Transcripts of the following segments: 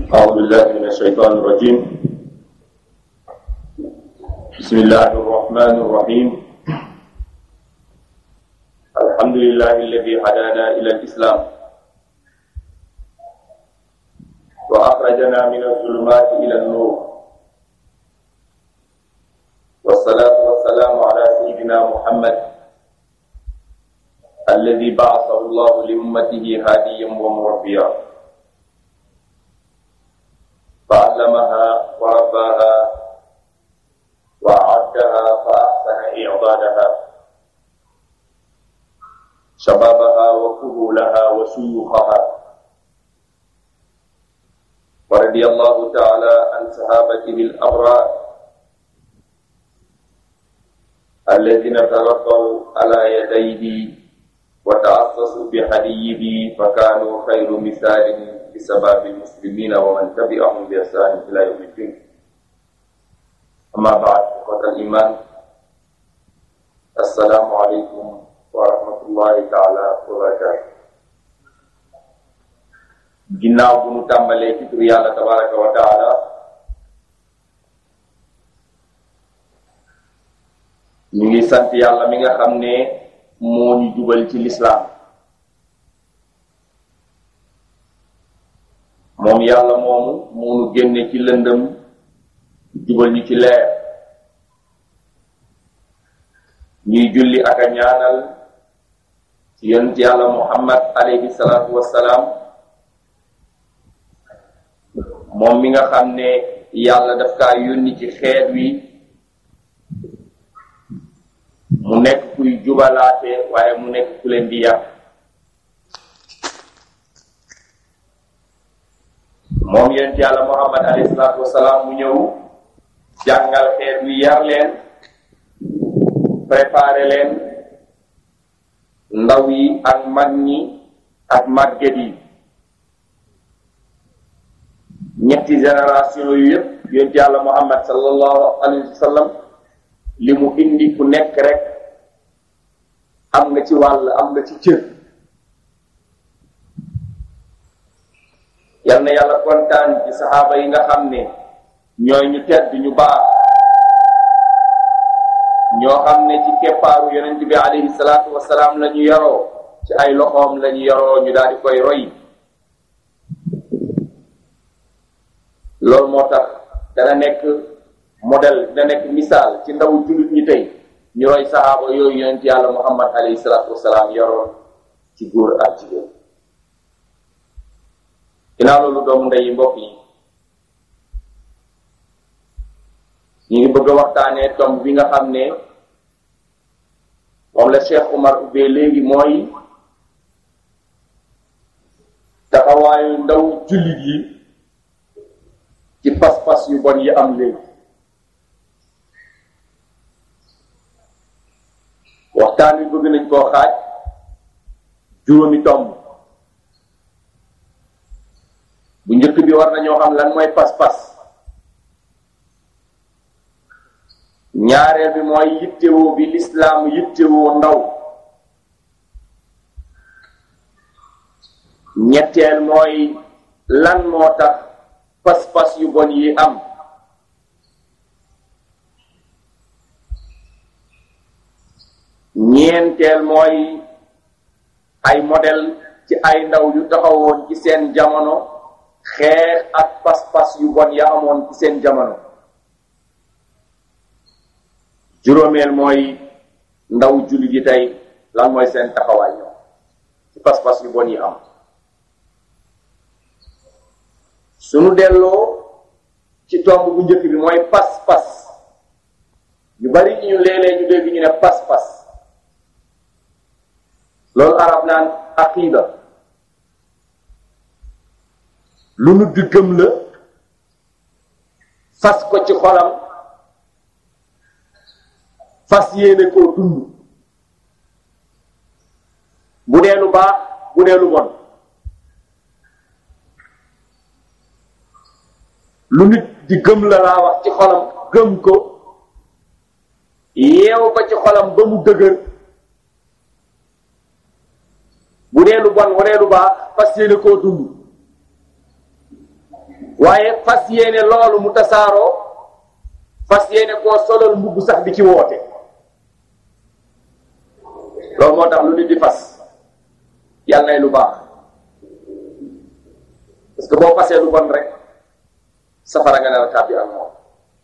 أعوذ بالله من الشيطان الرجيم بسم الله الرحمن الرحيم الحمد لله الذي هدانا إلى الإسلام وأخرجنا من الظلمات إلى النور والصلاة والسلام على سيدنا محمد الذي بعثه الله لأمته هاديا ومربيا فعلمها ورباها وأعدها فأحسن إعدادها شبابها وكهولها وشيوخها ورضي الله تعالى عن صحابته الأبرار الذين تربوا على يديه وتعصصوا بهديه فكانوا خير مثال بسبب المسلمين ومن تبعهم بإحسان إلى يوم الدين أما بعد إخوة الإيمان السلام عليكم ورحمة الله تعالى وبركاته ginnaaw bu nu tàmbalee ci tur yàlla tabaraka wa taala ñu ngi sant yàlla mi nga xam ne moo ñu jubal ci lislaam moom yàlla moomu moo nu génne ci lëndëm jubal ñu ci leer ñuy julli ak a ñaanal ci yonent yàlla muhammad alayhi salaatu wassalaam moom mi nga xam ne yàlla daf kaa yónni ci xeet wi mu nekk kuy jubalaate waaye mu nekk ku leen di yàq moom yonent yàlla muhammad alayhi salaatu wasalaam mu ñëw jàngal xeet wi yar leen préparé leen ndaw yi ak mag ñi ak màgget yi ñetti génération yu yëpp yonent yàlla muhammad sallallahu alayhi wa sallam li mu indi ku nekk rek am nga ci wàll am nga ci cër yal na yàlla kontaan ci saxaaba yi nga xam ne ñooy ñu tedd ñu baax ñoo xam ne ci keppaaru yonent bi alayhi salaatu wasalaam la ñu yaroo ci ay loxoom la ñu yaroo ñu daal di koy roy loolu moo tax dana nekk modèle dana nekk misaal ci ndawu jullit ñi tey ñu roy saxaaba yooyu yonent yàlla muhammad alayhi salaatu wasalaam yaroon ci góor ak jigéen ginnaaw loolu doomu ndey mbokk yi ñu ngi bëgg a waxtaanee tomb bi nga xam ne moom la Cheikh Umar ubbee léegi mooy taxawaayu ndaw jullit yi ci pas-pas yu bon yi am léegi waxtaan wi bëgg nañ koo xaaj juróomi tomb bu njëkk bi war nañoo xam lan mooy pas-pas ñaareel bi mooy yittewoo bi lislaam yittewoo ndaw ñetteel mooy lan moo tax pas-pas yu bon yi am ñeenteel mooy ay modèle ci ay ndaw yu taxawoon ci seen jamono xeex ak pas-pas yu bon ya amoon ci seen jamono juróomeel mooy ndaw jullit yi tey lan mooy seen taxawaay ñoom ci pas-pas yu bon yi am suñu delloo ci tomb bu njëkk bi mooy pas-pas ñu bari ñu léeg-léeg ñu dégg ñu ne pas-pas loolu arab naan aqida lu nu di gëm la fas ko ci xolam fas yéene koo dund bu dee lu baax bu dee lu bon lu nit di gëm la laa wax ci xolam gëm ko yeew ko ci xolam ba mu dëgër bu dee lu bon bu dee lu baax fas yéene koo dund waaye fas yéene loolu mu tasaaroo fas yéene koo solal mbubb sax di ci woote loolu moo tax lu nit di fas yàlla nay lu baax parce que boo fasee lu bon rek safara nga ne la tàbbi ak moom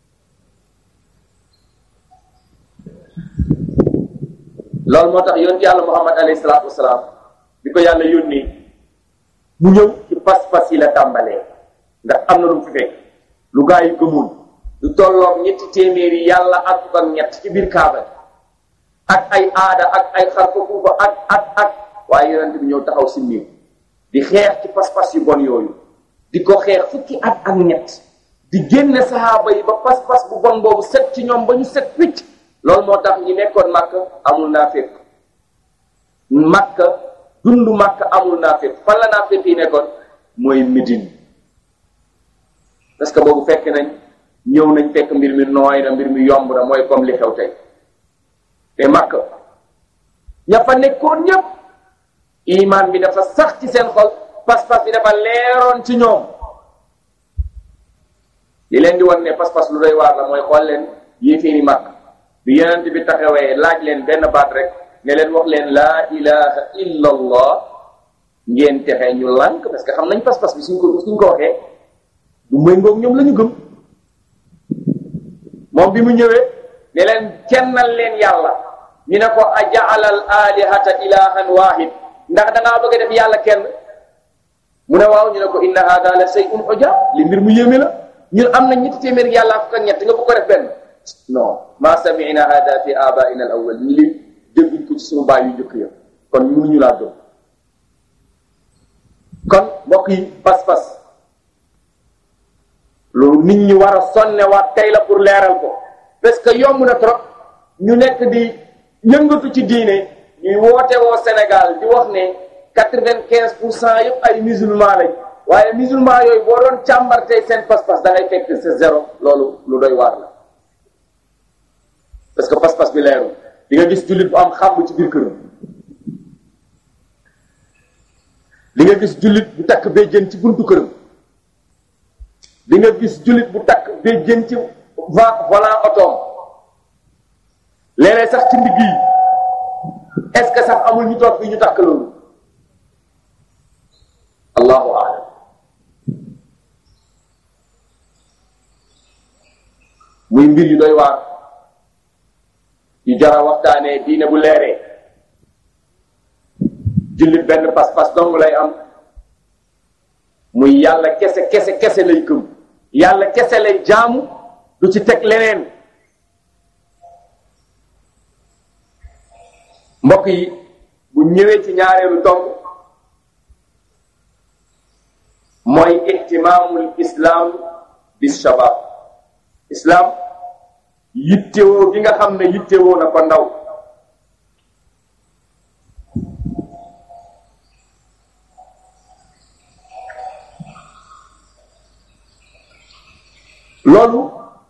loolu moo tax yonent yàlla muhammad alayhi salaatu wasalaam bi ko yàlla yónni mu ñëw ci pas-pas yi la tàmbalee ndax am na lu mu fi fekk lu gaa yi gëmul lu tolloog ñetti téeméeri yàlla ak fukk ak ñett ci biir kaaba ak ay aada ak ay xarfa fuufa ak ak ak waaye yonent bi ñëw taxaw si miir di xeex ci pas-pas yu bon yooyu di ko xeex fukki at ak ñett di génne saxaaba yi ba pas-pas bu bon boobu set ci ñoom ba ñu set wicc loolu moo tax ñi nekkoon màkk amul naa fépp màkk dund màkk amul naa fépp fan la naa fépp yi nekkoon mooy Médine parce que boobu fekk nañ ñëw nañ fekk mbir mi nooy na mbir mi yomb na mooy comme li xew tey te màkk ña fa nekkoon ñëpp iman bi dafa sax ci seen xol pas-pas bi dafa leeroon ci ñoom li leen di wan ne pas-pas lu doy waar la mooy xool leen yéeféeri màkk bi yonent bi taxawee laaj leen benn baat rek ne leen wax leen laa ilaha illa allah ngeen texe ñu lànk parce que xam nañ pas-pas bi suñ ko suñ ko waxee du méngoog ñoom la ñu gëm moom bi mu ñëwee ne leen kennal leen yàlla ñu ne ko ajaala al alihata ilahan wahid ndax da ngaa bëgg a def yàlla kenn mu ne waaw ñu ne ko inna hada la shay'un ujab li mbir mu yéeme la ñun am na ñetti téeméer yàlla fukk ak ñett nga bëgg ko def benn non ma sami'na hada fi abaina al awwal ñu li dégguñ ko ci suñu baay yu njëkk ya kon mënuñu laa gëm kon mbokk yi pas-pas loolu nit ñi war a sonne waat tey la pour leeral ko parce que yomb na trop ñu nekk di yëngatu ci diine ñuy woote woo Sénégal di wax ne quatre-vingt-quinze pour cent yëpp ay musulman lañ waaye musulman yooyu boo doon càmbartee seen pas-pas da ngay fekk c'est zéro loolu lu doy waar la parce que pas-pas bi leeru di nga gis jullit bu am xàmb ci biir këram di nga gis jullit bu takk béjjén ci buntu këram di nga gis jullit bu takk béjjén ci va volant otoom léeg-léeg sax ci ndigg yi est-ce que sax amul ñu toog fii ñu takk loolu allahu a'lam muy mbir yu doy waar yu jara waxtaanee diine bu leeree jullit benn pas-pas dong lay am muy yàlla kese kese kese lay gëm yàlla kese lay jaamu du ci teg leneen mbokk yi bu ñëwee ci ñaareelu tomb mooy ihtimaamul islam bi shabab islam yittewoo gi nga xam ne yittewoo na ko ndaw loolu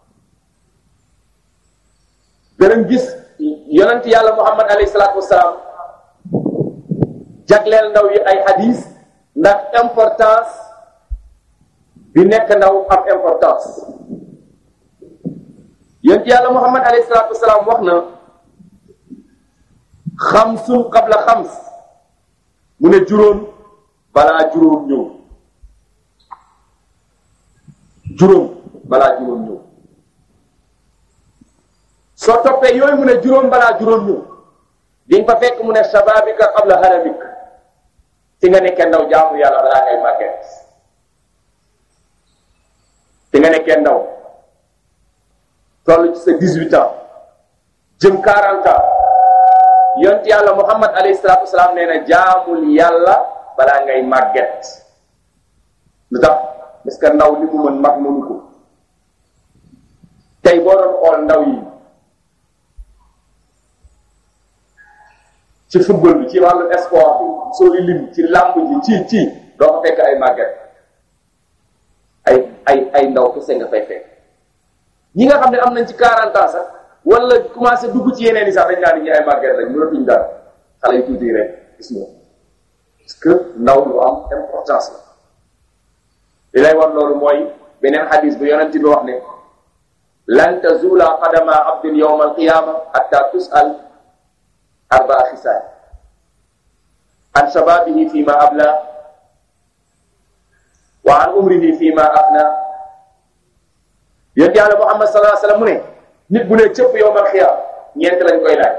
danañ gis yonent yàlla muhammad alayhi salaatu wasalaam jagleel ndaw yi ay hadis ndax importance bi nekk ndaw am importance yonent yàlla muhammad alayhi salaatu wasalaam wax na xamsun qabla xams mu ne juróom balaa juróom ñëw juróom balaa juróom ñëw soo toppee yooyu mu ne juróom balaa juróom ñëw di nga fa fekk mu ne shababika qabla haramik fi nga nekkee ndaw jaamu yàlla balaa ngay màgget fi nga nekkee ndaw toll ci sa dix-huit ans jëm quarante ans yont yàlla muhammad alayhi salaatu wasalaam nee na jaamul yàlla balaa ngay màgget lu tax parce que ndaw li mu mën mag mënu ko tey boo doon xool ndaw yi ci football bi ci wàllu sport bi soo lim ci làmb ji ci ci doo ko fekk ay màgget ay ay ay ndaw kese nga fay fekk ñi nga xam ne am nañ ci 40 ans sax wala commencé dugg ci yeneen yi sax dañ naa di ñu ay màgget rek mënatuñ dara xale yu tuuti rek gis nga parce que ndaw lu am importance la li lay war loolu mooy beneen xadis bu yonent bi wax ne lan tazula qadama abdin yawma alqiyama hatta tusal arbaa xisaal an shababihi fi ma abla wa an umrihi fi ma afna yonent yàlla muhammad sallallahu alayhi wasallam mu ne nit bu ne cëpp yawmal xiyaam ñeent lañ koy laaj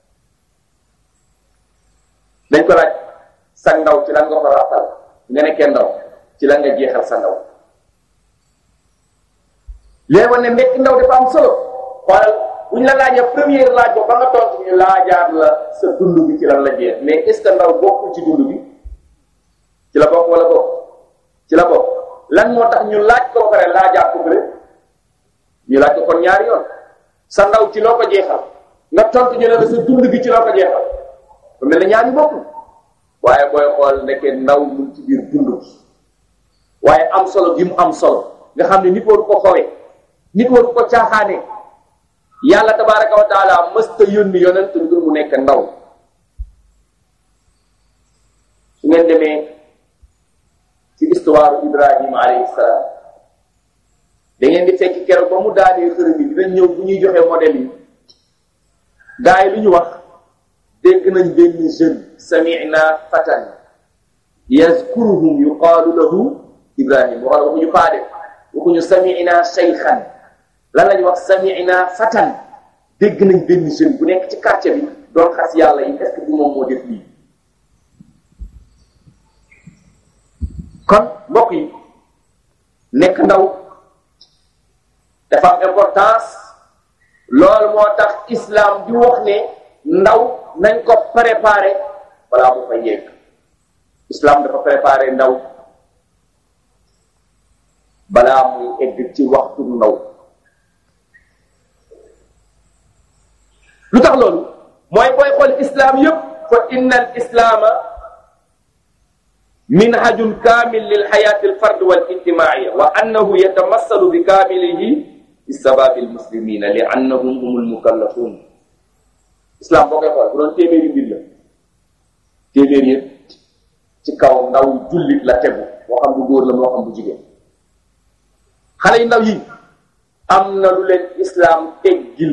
dañ ko laaj sa ndaw ci lan nga ko rafal nga nekkee ndaw ci lan nga jeexal sa ndaw léegi woon ne nekk ndaw dafa am solo xoolal bu ñu la laajee première laaj ba ba nga tontu ñu laajaat la sa dund bi ci lan la jeex mais est ce que ndaw bokkul ci dund bi ci la bokk wala bokk ci la bokk lan moo tax ñu laaj ko ba pare laajaat ko bële ñu laaj ko kon ñaari yoon sa ndaw ci loo ko jeexal nga tontu ñu ne la sa dund bi ci loo ko jeexal ba mel ne ñaari bokkul waaye booy xool nekkee ndaw mu ci biir dund bi waaye am solo gi mu am solo nga xam ne nit waru ko xowee nit waru ko caaxaane yàlla tabaraka wa taala mësta yónni yonent lu mu nekk ndaw su ngeen demee ci histoire Ibrahima alayhi salaam da ngeen di fekk keroog ba mu daanee xërëm yi dinañ ñëw bu ñuy joxe modèle yi gaa yi lu ñu wax dégg nañ benn jeune sami'na fatan yazkuruhum yuqaalu lahu Ibrahima wala waxuñu faade waxuñu sami'na shaykhan lan lañu wax sami'na fatan dégg nañ benn jeune bu nekk ci quartier bi doon xas yàlla yi est-ce que du moom moo def lii kon mbokk yi nekk ndaw dafa am importance loolu moo tax islam di wax ne ndaw nañ ko préparer balaa mu fa yegg islam dafa préparer ndaw balaa muy egg ci waxtu ndaw lu tax loolu mooy booy xool islam yépp fa inna al islaama minhajun kaamil lil xayaati al fard wal ijtimaaiya wa annahu yatamassalu bi kaamilihi bi sababi al muslimina li annahum humul mukallafun islam boo koy xool bu doon téeméeri mbir la téeméer yëpp ci kaw ndaw jullit la tegu moo xam bu góor la moo xam bu jigéen xale yu ndaw yi am na lu leen islam teggil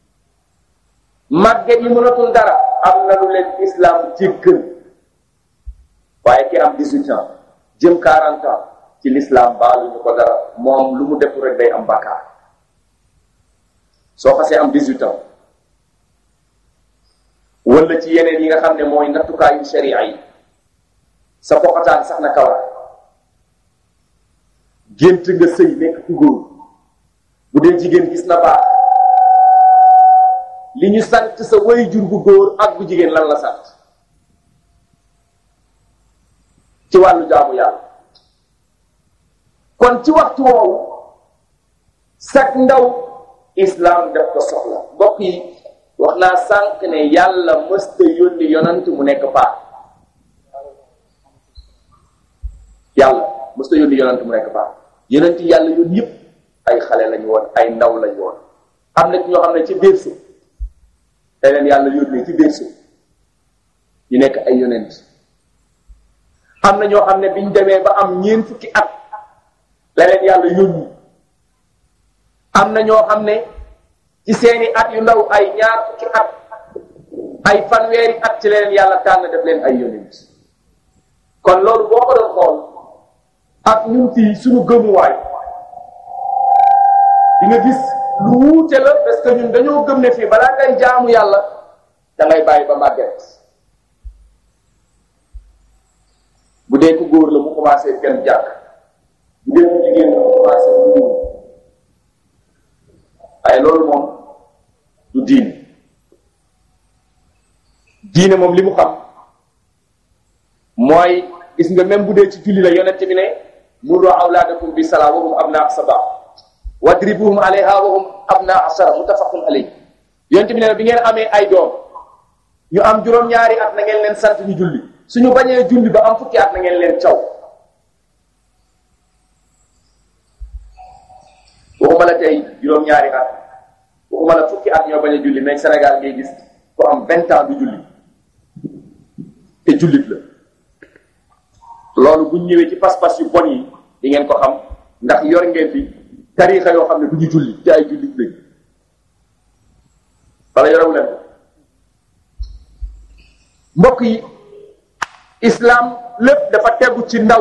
màgget yi mënatul dara am na lu leen islam jéggal waaye ki am 18 ans jëm 40 ans ci l'islam baaluñu ko dara moom lu mu def rek day am bàkkaar soo xasee am 18 ans wala ci yeneen yi nga xam ne mooy nattukaayu sharia yi sa poxataan sax na kawar gént nga sëy nekk ku góor bu dee jigéen gis na baax li ñu sant sa way jur bu góor ak bu jigéen lan la sant ci wàllu jaamu yàlla kon ci waxtu woowu sag ndaw islam def ko soxla mbokk yi wax naa sànq ne yàlla mësta yónni yonant mu nekk paa yàlla mësta yónni yonant mu nekk paa yonent yàlla yoon yëpp ay xale lañu woon ay ndaw lañu woon am na ci ñoo xam ne ci biir su te leen yàlla yónnee ci biir su ñu nekk ay yonent am na ñoo xam ne biñ demee ba am ñeent fukki at la leen yàlla yónni am na ñoo xam ne ci seeni at yu ndaw ay ñaar fukki at ay fanweeri at ci leen yàlla tànn def leen ay yonent kon loolu boo ko doon xool ak ñun fii suñu gëmuwaay di nga gis lu wuute la parce que ñun dañoo gëm ne fii balaa ngay jaamu yàlla da ngay bàyyi ba màgget bu dee ku góor la mu commencé kenn jàkk bu dee ku jigéen la mu commencé mu waaye loolu moom du diine diine moom li mu xam mooy gis nga même bu dee ci julli la yonent bi ne murru awlaadakum bi salaa wa hum abnaa sabaa wadribuhum alayha wa hum abnaa ashara muttafaqun alayhi yonent bi ne bi ngeen amee ay doom ñu am juróom-ñaari at na ngeen leen sant ñu julli suñu bañee julli ba am fukki at na ngeen leen caw waxuma la tey juróom-ñaari at waxuma la fukki at ñoo bañ a julli mais Sénégal ngay gis ku am vingt ans du julli te jullit la loolu buñ ñëwee ci pas-pas yu bon yi di ngeen ko xam ndax yor ngeen fi tarixa yoo xam ne du ñu julli te ay jullit lañ wala yorewu leen ko mbokk yi islam lépp dafa tegu ci ndaw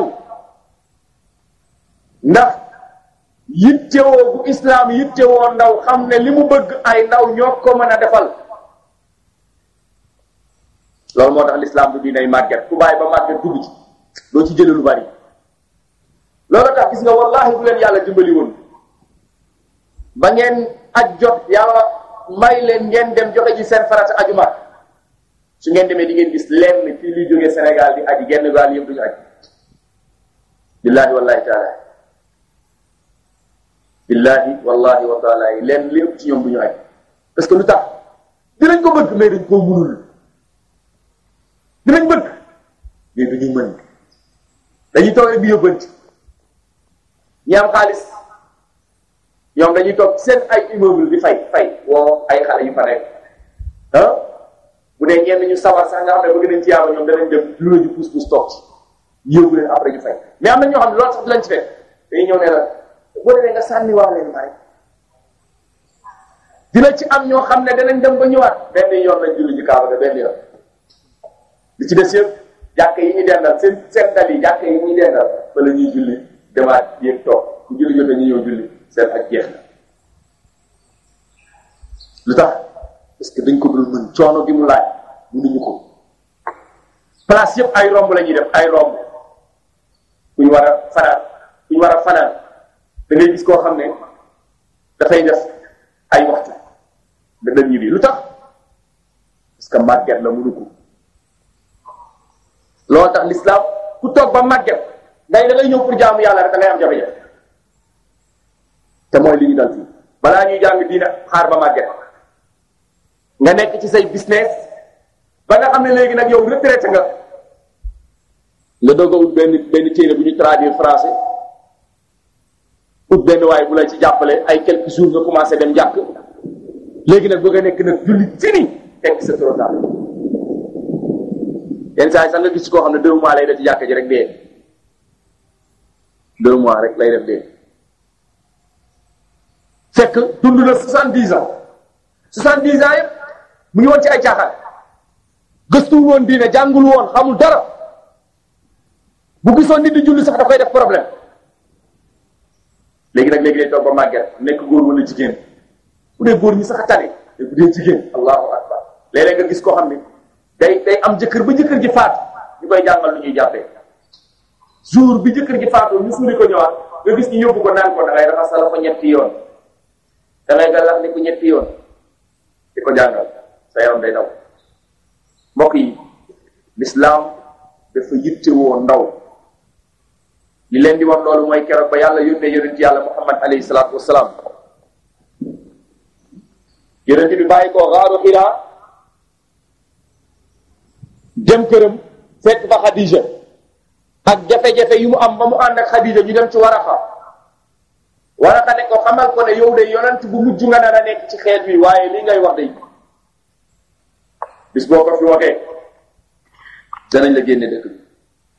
ndax yittewoo bu islam yittewoo ndaw xam ne li mu bëgg ay ndaw ñoo ko mën a defal loolu moo tax l'islam du dinay màgget ku bàyyi ba màgget dugg ci doo ci jële lu bari loolu tax gis nga wallahi bu leen yàlla dimbali woon ba ngeen aj jot yàlla may leen ngeen dem joxe ji seen farata ajuma su ngeen demee di ngeen gis lenn fii luy jógee Sénégal di aji genn gaal yëpp duñu aj billahi wallahi taala billahi wallahi wa taala yi lenn li ëpp ci ñoom duñu aj parce que lu tax dinañ ko bëgg mais dañ koo mënul dinañ bëgg mais duñu mën dañuy toog rek di yóbbanti ñi am xaalis ñoom dañuy toog seen ay immeuble di fay fay woo ay xale yu fa nekk ah bu dee ñenn ñu sawar sax nga xam ne bëgg nañ ci yàlla ñoom danañ dem lu la ñu pousse pousse toog ci yóbbu leen après ñu fay mais am na ñoo xam ne loolu sax du lañ ci fekk dañuy ñëw ne la boo demee nga sànni waa leen bàyyi dina ci am ñoo xam ne danañ dem ba ñëwaat benn yoon lañ julli ji kaaba ga benn yoon li ci des yëpp jàkk yi ñuy dendal seen seen dal yi jàkk yi ñuy dendal fa la ñuy julli demaat yéeg toog bu julli jotee ñu ñëw julli seen ak jeex na lu tax parce que dañ ko dul mën coono gi mu laaj mënuñu ko place yëpp ay romb la ñuy def ay romb ku ñu war a fanaan ku ñu war a fanaan da ngay gis koo xam ne dafay def ay waxtu da dem ñibbi lu tax parce que màgget la mënu ko loolu tax l'islam ku toog ba màgget ngay da ngay ñëw pour jaamu yàlla rek da ngay am jafe-jafe te mooy li ñu dal fii balaa ñuy jàng diina xaar ba màgget nga nekk ci say business ba nga xam ne léegi nag yow retraité nga nga doog a ut benn benn téere bu ñu traduire français ut benn waaye bu lay ci jàppale ay quelques jours nga commencé dem jàkk léegi nag bëgg a nekk nag julli fini fekk c'est trop tard yenn saa yi sax nga gis koo xam ne deux mois lay def ci jàkk ji rek dee deux mois rek lay def dee fekk dund na soixante-dix ans soixante-dix ans yëpp mu ngi woon ci ay caaxaan gëstuwul woon diine jàngul woon xamul dara bu gisoon nit di julli sax da koy def problème léegi nag léegi day toog ba màgget nekk góor wala jigéen bu dee góor ñi sax a tane te bu dee jigéen allahu akbar léeg-léeg nga gis koo xam ne day day am jëkkër ba jëkkër ji faatu ñu koy jàngal lu ñuy jàppee jour bi jëkkër ji faatu ñu suuli ko ñëwaat nga gis ñu yóbbu ko naan ko da ngay raxas la ko ñetti yoon da ngay gàllax ni ko ñetti yoon di ko jàngal sa yaram day daw mbokk yi l'islam dafa yittewoo ndaw li leen di wax loolu mooy keroog ba yàlla yónnee yonent yàlla muhammad alayhi salaatu wasalaam yonent bi bàyyi ko xaaru xiraa dem këram fekk fa xadija ak jafe-jafe yu mu am ba mu ànd ak xadija ñu dem ci waraxa waraxa ne ko xamal ko ne yow de yonent bu mujj nga nar a nekk ci xeet wi waaye li ngay wax de bis boo ko fi waxee danañ la génne dëkk bi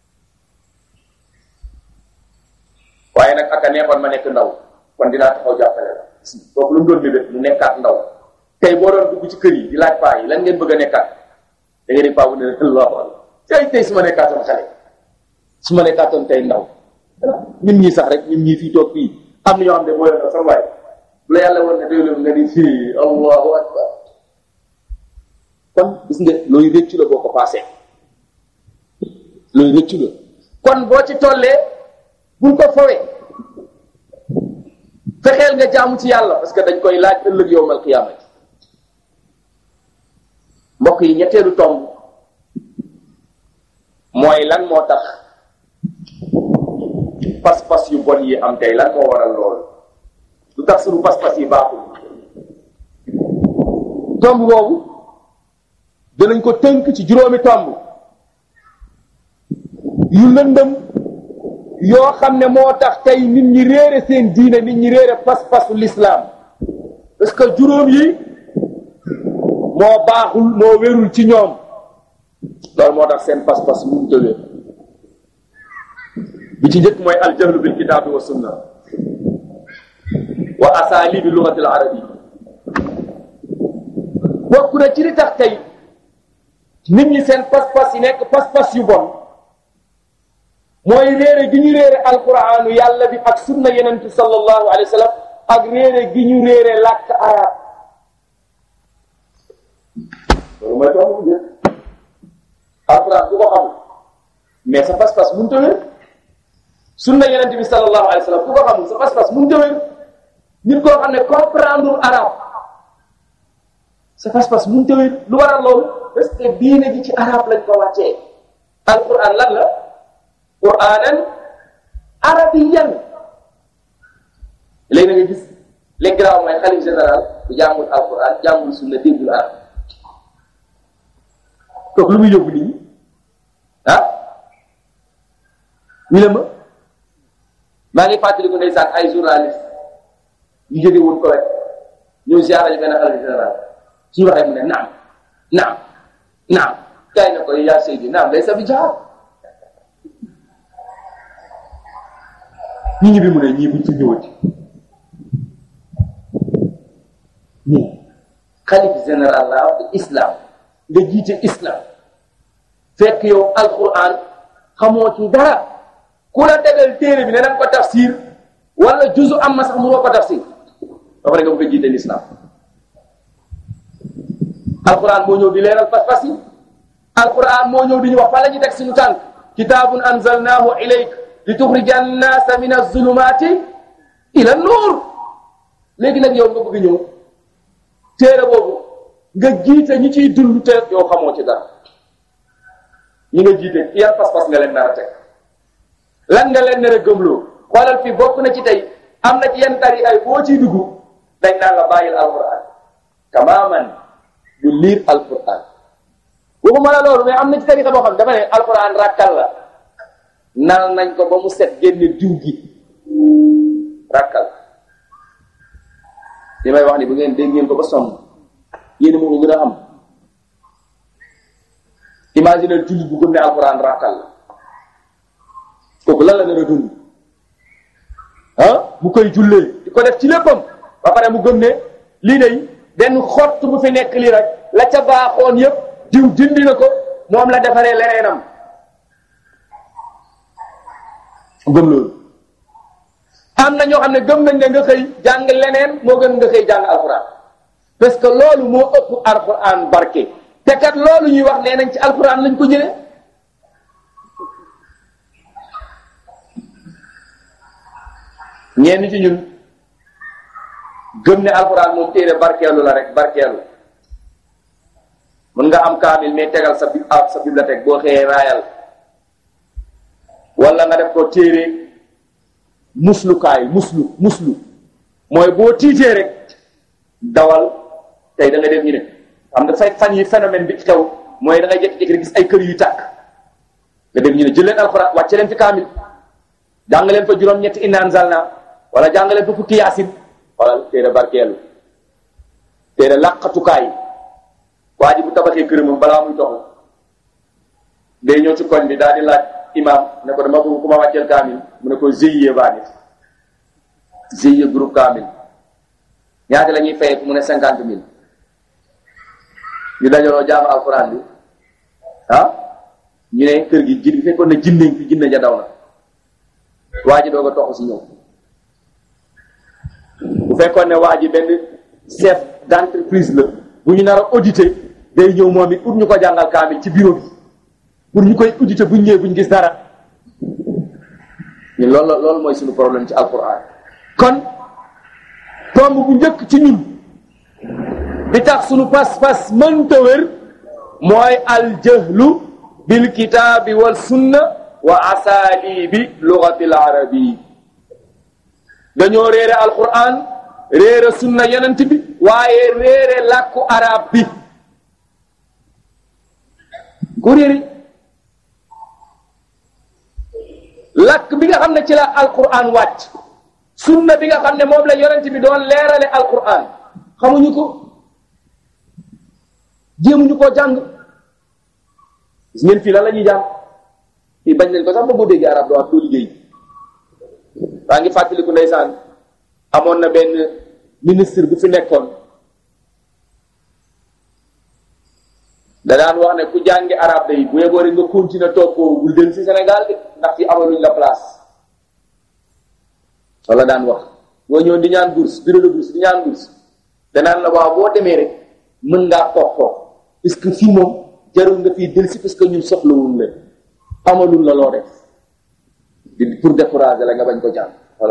waaye nag aka neexoon ma nekk ndaw kon dinaa taxaw jàppale la kooku lu mu doon bébét mu nekkaat ndaw tey boo doon dugg ci kër yi di laaj paa yi lan ngeen bëgg a nekkaat da ngeen di paa bu ne allahu akbar tey tey su ma nekkaatoon xale su ma nekkaatoon tey ndaw ñun ñii sax rek ñun ñii fii toog fii am na ñoo xam ne mooy la sama waay bu la yàlla woon ne déwlu nga di fii allahu akbar kon gis nga looy rëccu la boo ko paasee looy rëccu la kon boo ci tollee bul ko fowee fexeel nga jaamu ci yàlla parce que dañ koy laaj ëllëg yowmal qiyaamati mbokk yi ñetteelu tomb mooy lan moo tax pas-pas yu bon yi am tey lan moo waral loolu lu tax suñu pas-pas yi baaxul tomb boobu danañ ko tënk ci juróomi tomb yu lëndëm yoo xam ne moo tax tey nit ñi réere seen diine nit ñi réere pas-pasu l'islam parce que juróom yi moo baaxul moo wérul ci ñoom loolu moo tax seen pas-pas mu tëwee bi ci njëkk mooy aljahlu bil kitaabi wa sunna wa asalibi lugati al arabi bokk na ci li tax tey nit ñi seen pas-pas yi nekk pas-pas yu bon mooy réere gi ñu réere alquraanu yàlla bi ak sunna yenentu sallallahu alayhi wa sallam ak réere gi ñu réere làkk arab loolu mooy tax mu jël alquraan ku ko xam mais sa pas-pas mënut a wér sunna yenent bi sallallahu alayhi wa sallam ku ko xamul sa pas-pas mënut a wér nit koo xam ne comprendre arab sa pas-pas mënut a wér lu waral loolu parce que diine gi ci arab lañ ko wàccee alquran lan la quranan arabiyan léegi na nga gis les graw mooy xalif général bu jàngul alquran jàngul sunna déggul arab kooku lu muy yóbbu nit ñi ah ñu ne ma maa ngi fàttaliku ndeysaan ay journaliste yu jóge woon ko rek ñëw ziara ñu benn xalif général suñu waxee mu ne naam naam naam kay na ko yaa seydi naam day sa bi jaar ñi ngi bi mu ne ñii buñ fi ñëwati ñii xalif général la wax islam nga jiite islam fekk yow alquran xamoo ci dara ku la tegal téere bi ne nañ ko tafsir wala juzu am ma sax mënoo ko tafsir ba pare nga bëgg a jiite l'islam alquran moo ñëw di leeral pas-pas yi alquran moo ñëw di ñu wax fan la ñuy teg suñu tànk kitaabun anzalnaahu ilayk li tuxrija annaasa min azulumaati ila nuur léegi nag yow nga bëgg ñëw téere boobu nga jiite ñi ciy dund te yow xamoo ci dara ñi nga jiite yan pas-pas nga leen nar a teg lan nga leen nar a gëmloo xoolal fii bokk na ci tey am na ci yenn tari ay boo ciy dugg dañ naan la bàyyil alquran tamaman bu liir alquran waxuma la loolu mais am na ci tarixa boo xam ne dama ne alquran rakkal la nal nañ ko ba mu set génne diw gi rakkal li may wax ni bu ngeen dégg ngeen ko ba sonn yéen moo ko gën a xam imagine jullit bu gëm ne alquran rakkal la kooku lan la nar a dund ah mu koy jullee di ko def ci léppam ba pare mu gëm ne lii day benn xott bu fi nekk lii rek la ca baaxoon yépp diw dindi na ko moom la defaree leneenam gëm loolu am na ñoo xam ne gëm nañ ne nga xëy jàng leneen moo gën nga xëy jàng alquran parce que loolu moo ëpp alquran barke te kat loolu ñuy wax nee nañ ci alquran lañ ko jëlee ñenn ci ñun gëm ne alquran moom téere barkeelu la rek barkeelu mën nga am kaamil mais tegal sa bi sa bibliothèque boo xëyee raayal wala nga def ko téere muslukaay muslu muslu mooy boo tiitee rek dawal tey da nga def ñu ne xam nga fay fan yi phénomène bi xew mooy da ngay jékki-jékki rek gis ay kër yu tàkk nga def ñu ne jël leen alxuraan wàcce leen fi kaamil jàng leen fa juróom-ñetti inna anzalna wala jàng leen fa fukki yaasin wala téere barkeelu téere làqatukaay waa ji bu tabaxee këramam balaa muy toxu day ñëw ci koñ bi daal di laaj imam ne ko dama bëgg ku ma wàcceel kaamil mu ne ko GIE baa nit GIE groupe kaamil ñaata la ñuy fay mu ne cinquante mille ñu dajaloo jaamu alxuraan bi ah ñu ne kër gi ji bi fekkoon ne jinne fi jinne ja daw na waa ji doog a toxu si ñëw bu fekkoon ne waa ji benn chef d'entreprise la bu ñu nar a auditer day ñëw moom it pour ñu ko jàngal kaamil ci bureau bi pour ñu koy auditer bu ñu ñëwee bu ñu gis dara ñun loolu loolu mooy suñu problème ci alquran kon tomb bu njëkk ci ñun bi tax suñu pas-pas mënta wér mooy aljahlu bil kitaabi wal sunna wa asalibi lugati l arabi dañoo réere alquran réere sunna yenent bi waaye réere làkku arab bi ku réere làkk bi nga xam ne ci la alquran wàcc sunna bi nga xam ne moom la yonent bi doon leerale alquran xamuñu ko jéemuñu koo jàng gis ngeen fii lan la ñuy jàng fii bañ nañ ko sax ba boo déggee arab doo am doo liggéey waa ngi fàttaliku ndeysaan amoon na benn ministre bu fi nekkoon da daan wax ne ku jàngi arab day bu yeboo rek nga continuer toog ko bul del si Sénégal de ndax ci amaluñ la place wala daan wax boo ñëw di ñaan bourse bureau de bourse di ñaan bourse danaan la waaw boo demee rek mën ngaa toog toog parce que fii moom jarul nga fii del si parce que ñun soxlawul leen amalul la loo def di pour décourager la nga bañ ko jàng wala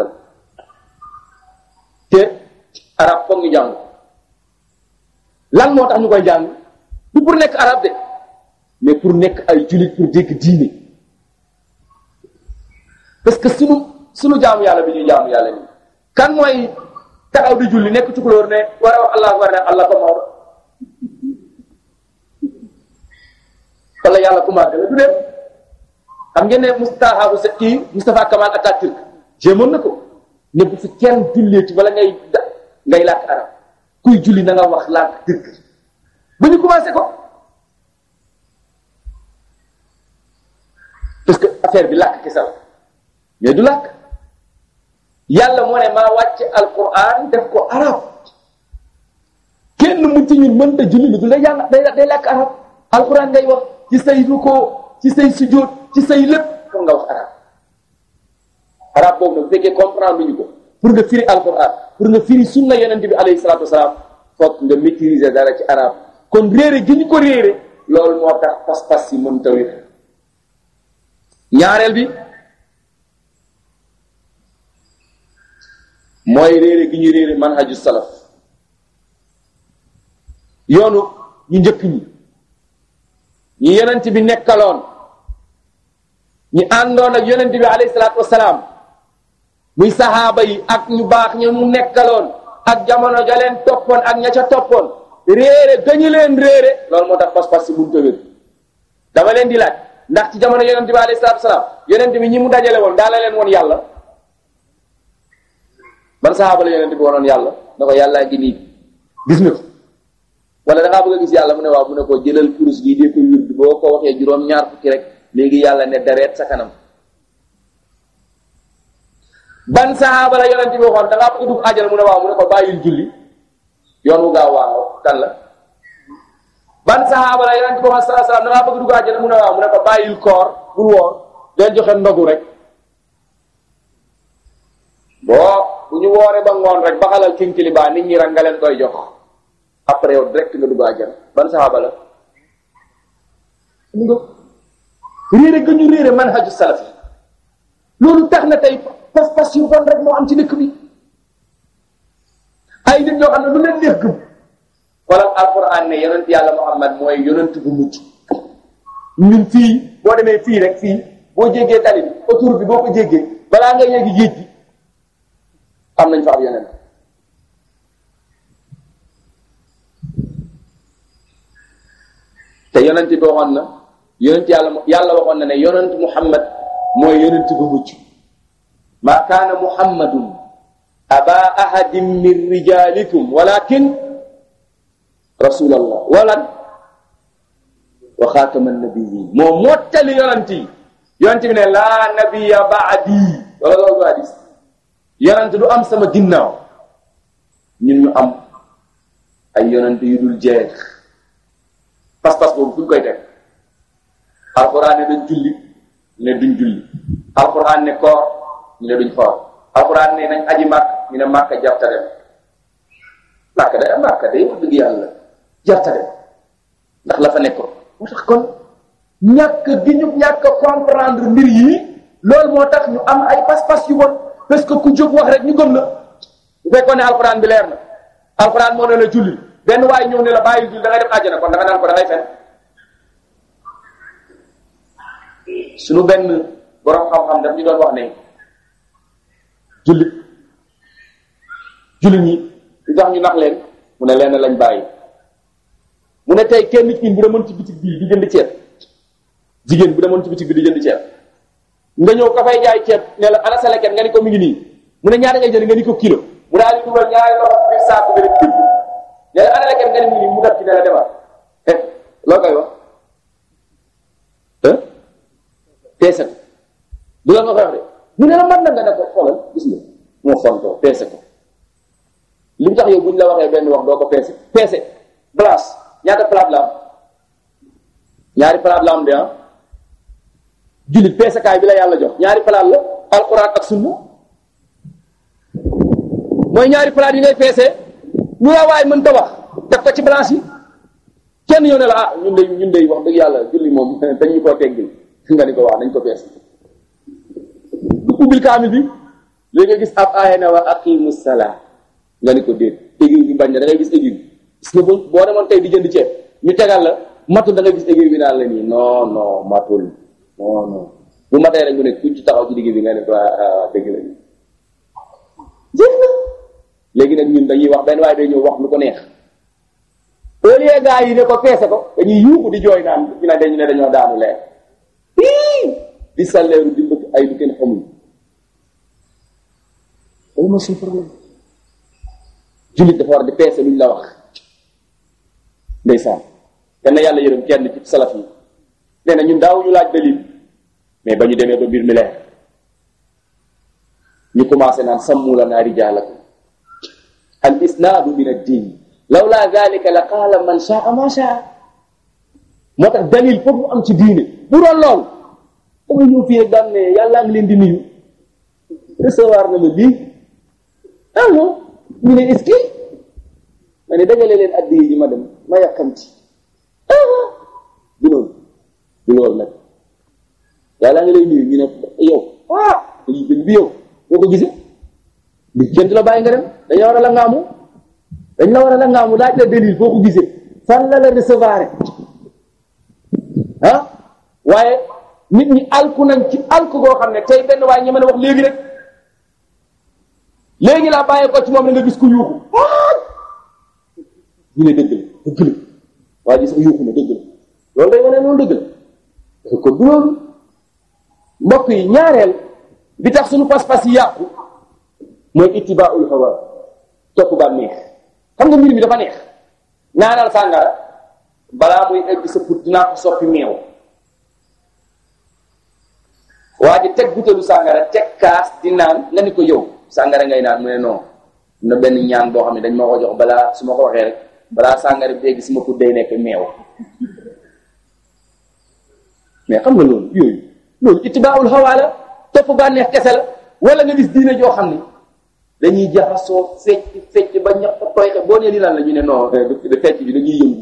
te arab foog ñu jàng lan moo tax ñu koy jàng du pour nekk arab de mais pour nekk ay jullit pour dégg diine parce que sunu sunu jaamu yàlla bi ñuy jaamu yàlla nii kan mooy taxaw di julli nekk tukulóor ne war a wax allah akbar ne allah ko mawr wala yàlla ku màgg la du dem xam ngeen ne Moustapha bu sa kii Moustapha Kamal Atatürk jéemoon na ko ne bu fi kenn julleeti wala ngay da ngay làkk arab kuy julli na nga wax làkk dëgg ba ñu commencé ko parce que affaire bi làkk kese la mais du làkk yàlla moo ne maa wàcce alquran def ko arab kenn mu ci ñun mënta julli lu du day jàng day day làkk arab alquran ngay wax ci say rukkoo ci say sujjóot ci say lépp pour nga wax arab arab boobu nag bu fekkee comprendre luñu ko pour nga firi alquran pour nga firi sunna yonent bi alayhi salatu wasalaam foog nga maîtriser dara ci arab kon réere gi ñu ko réere loolu moo tax pas-pas yi mën ta wér ñaareel bi mooy réere gi ñu réere manhaju salaf yoonu ñu njëkk ñi ñi yonent bi nekkaloon ñi àndoon ak yonent bi alayhi salaatu wasalaam muy saxaaba yi ak ñu baax ñu mu nekkaloon ak jamono ja leen toppoon ak ña ca toppoon réere gañu leen réere loolu moo tax pas-pas si mun tawér dama leen di laaj ndax ci jamono yonent bi alayhi salaatu wasalaam yonent bi ñi mu dajale woon daa la leen woon yàlla ban saxaaba la yonent bi wonoon yàlla da ko yàllaa gi nii gis nga ko wala da ngaa bëgg a gis yàlla mu ne waaw mu ne ko jëlal kurus gi dee ko wird boo ko waxee juróom ñaar fukki rek léegi yàlla ne dareet sa kanam ban saxaaba la yonent bi waxoon da ngaa bëgg dugg àjjana mu ne waaw mu ne ko bàyyil julli yoon wu gaaw waaw kan la ban saxaaba la yonent bi waxoon salaa salaam da ngaa bëgg dugg àjjana mu ne waaw mu ne ko bàyyil koor bul woor del joxe ndogu rek boo bu ñu wooree ba ngoon rek ba xalal kinkili baa nit ñi rek nga leen koy jox après yow direct nga dugg àjjana ban saxaaba la mu nga réere ga ñu réere manhaju salaf yi loolu tax na tey pas-pas yu bon rek moo am ci dëkk bi ay nit ñoo xam ne lu leen neex gëm xoolal alquran ne yonent yàlla muhammad mooy yonent bu mujj ñun fii boo demee fii rek fii boo jéggee tali bi autour bi boo ko jéggee balaa nga yeggi géej gi am nañ fa ab yonent te yonent bi waxoon na yonent yàlla yàlla waxoon na ne yonent muhammad mooy yonent bu mucc ma kaana muhammadun aba ahadin min rijalikum walakin rasulallah walan wa xaatama nabiyin moo mottali yonent yi yonent bi ne laa nabiya baadi wala loolu du hadis yonent du am sama ginnaaw ñun ñu am ay yonent yu dul jeex pas-pas boobu fu ñu koy teg alquran ne dañ julli ñu ne duñ julli alquran ne koor ñu ne duñ xoor alquran ne nañ aji màkk ñu ne màkk jarta dem màkk day màkk day wax dëgg yàlla jarta dem ndax la fa nekkoon moo tax kon ñàkk gi ñu ñàkk comprendre mbir yi loolu moo tax ñu am ay pas-pas yu bon parce que ku jóg wax rek ñu gëm la bu fekkoon ne alquran bi leer na alquran moo ne la julli benn waaye ñëw ne la bàyyi julli da ngay dem àjjana kon da nga naan ko da ngay fen suñu benn borom xam-xam daf ñu doon wax ne jullit jullit ñi li tax ñu nax leen mu ne leen lañ bàyyi mu ne tey kenn nit ñi bu demoon ci bitig bii di jënd ceeb jigéen bu demoon ci bitig bi di jënd ceeb nga ñëw ka fay jaay ceeb ne la ana sa leket nga ni ko mi ngi nii mu ne ñaata ngay jënd nga ni ko kilo mu daal di dugal ñaari loxo biir saako bi rek tibb ne la ana leket nga ni mi ngi nii mu def ci ne la demal eh loo koy wax peese ko du la nga koy wax de mu ne la man na nga ne ko xoolal gis nga moo fontoo peese ko li mu tax yow bu ñu la waxee benn wax doo ko peese peese blanche ñaata palaat la am ñaari palaat la am de ah jullit peesekaay bi la yàlla jox ñaari palaat la alquran ak sunna mooy ñaari palaat yi ngay peese lu la waay mën ta wax def ko ci blanche yi kenn ñëw ne la ah ñun de ñun de wax dëgg yàlla julli moom dañ ñu koo teggil nga ni ko wax nañ ko peese du ubbil kaamil bi léegi nga gis ab aaya ne wa aqimu salaa nga ni ko déet aiguille bi bañ na da ngay gis aiguille bi gis nga boo boo demoon tey di jënd ceeb ñu tegal la matul da ngay gis aiguille bi naan la nii non non matul non non bu matee rek mu ne kuñ ci taxaw ci digg bi nga ne ko ah dëgg la jëf na léegi nag ñun dañuy wax benn waaye day ñëw wax lu ko neex au lieu gars yi ne ko peese ko dañuy yuuxu di jooy naan ñu ne dañu ne dañoo daanu leer di salleeru di mbëkk ay lu kenn xamul loolu mooy suñu problème jullit dafa war di peese luñ la wax ndeysaan kenn na yàlla yërëm kenn ci salaf yi nee na ñun daawuñu laaj dalil mais ba ñu demee ba mbir mi leer ñu commencé naan sammu lanaa rijaalakum al isnaadu min ad-diin lawlaa dalika la qaala man shaa ma shaa moo tax dalil foog mu am ci diine bu doon lool dama ñëw fii rek daan ne yàllaa ngi leen di nuyu recevoir na ma lii ah non ñu ne est-ce que ma ne dajale leen addi yi ma dem ma yàkkamti ah du loolu du loolu nag yàllaa ngi lay nuyu ñu ne yow ah dañuy jël bi yow boo ko gisee li jënt la bàyyi nga dem dañu war a la ngaamu dañ la war a la ngaamu laaj la dalil boo ko gisee fan la la recevoir ah waaye nit ñi alku nañ ci alku goo xam ne tey benn waaye ñeme na wax léegi rek léegi laa bàyyi ko ci moom la nga gis ku yuuxu ñu ne dëgg la dëgg la waaye gis nga yuuxu na dëgg la loolu day wane loolu dëgg la kon du loolu mbokk yi ñaareel bi tax suñu pas-pas yi yàqu mooy ittibaaul hawa topp ba neex xam nga mbir mi dafa neex naanal sàngara balaa muy egg sa put dinaa ko soppi meew waa ji teg butéelu sàngara teg kaas di naan nga ni ko yow sàngara ngay naan mu ne non na benn ñaan boo xam ne dañ ma ko jox balaa su ma ko waxee rek balaa sàngara bi léegi sama put day nekk meew mais xam nga loolu yooyu loolu ittibaa'ul hawaa la topp bànneex kese la wala nga gis diine joo xam ni dañuy jaxasoo fecc fecc ba ñax tooy boo nee li lan la ñu ne non de fecc bi dañuy yëngu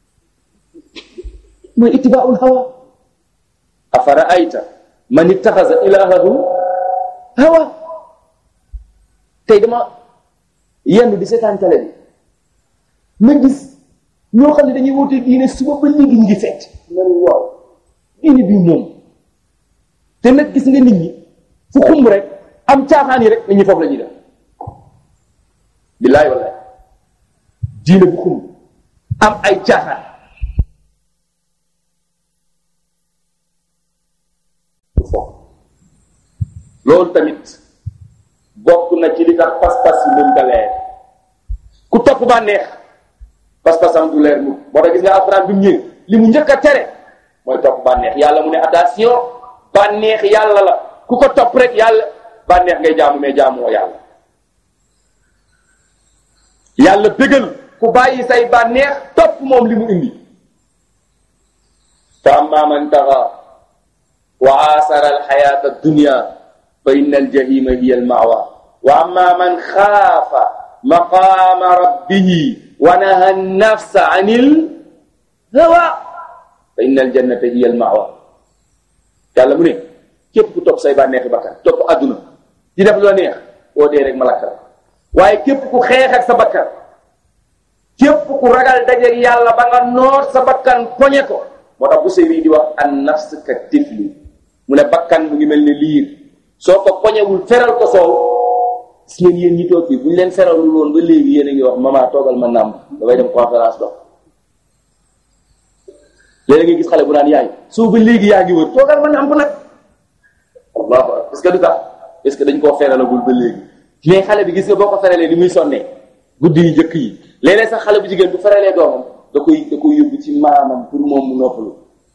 mooy ittibaa'ul hawaa afara ayta man ittaxasa ilaahahu hawa tey dama yenn di seetaan télé bi ma gis ñoo xam ne dañuy woote diine suba ba léegi ñu ngi fecc ma ne waaw diine bi moom te nag gis nga nit ñi fu xumb rek am caaxaan yi rek nit ñi foofu la ñuy def billaay wallaay diine bu xumb am ay caaxaan loolu tamit bokk na ci li tax pas-pas yi mën ta leer ku topp bànneex pas-pasam du leer mu moo tax gis nga alxuraan bi mu ñëwee li mu njëkk a tere mooy topp bànneex yàlla mu ne attention bànneex yàlla la ku ko topp rek yàlla bànneex ngay jaamu mais jaamoo yàlla yàlla bégal ku bàyyi say bànneex topp moom li mu indi fa amma man taxa wa aasara alxayaata addunia fa inna aljahima hiya almawa wa amma man xaafa maqaama rabbihi wa naha nafsa an il hawa fa inna aljannata hiya almawa yàlla mu ne képp ku topp say bànneexi bakkan topp adduna di def loo neex boo dee rek malaka la waaye képp ku xeex ak sa bakkan képp ku ragal dajeeg yàlla ba nga noot sa bakkan poñe ko moo tax bu séri di wax an nafs ka tifli mu ne bakkan mu ngi mel ne liir soo ko poñewul feral ko soow gis ngeen yéen ñi toog fii bu ñu leen feralul woon ba léegi yéen a ngi wax mama toogal ma nàmb dafay dem conférence dox léeg nga gis xale bu naan yaay soo ba léegi yaa ngi wër toogal ma nàmp nag allahu akbar parce que du tax est ce que dañ koo feralagul ba léegi mais xale bi gis nga boo ko feralee ni muy sonnee guddi yi njëkk yi léeg-léeg sax xale bu jigéen bu feralee doomam da koy da koy yóbbu ci maamam pour moom mu noppalu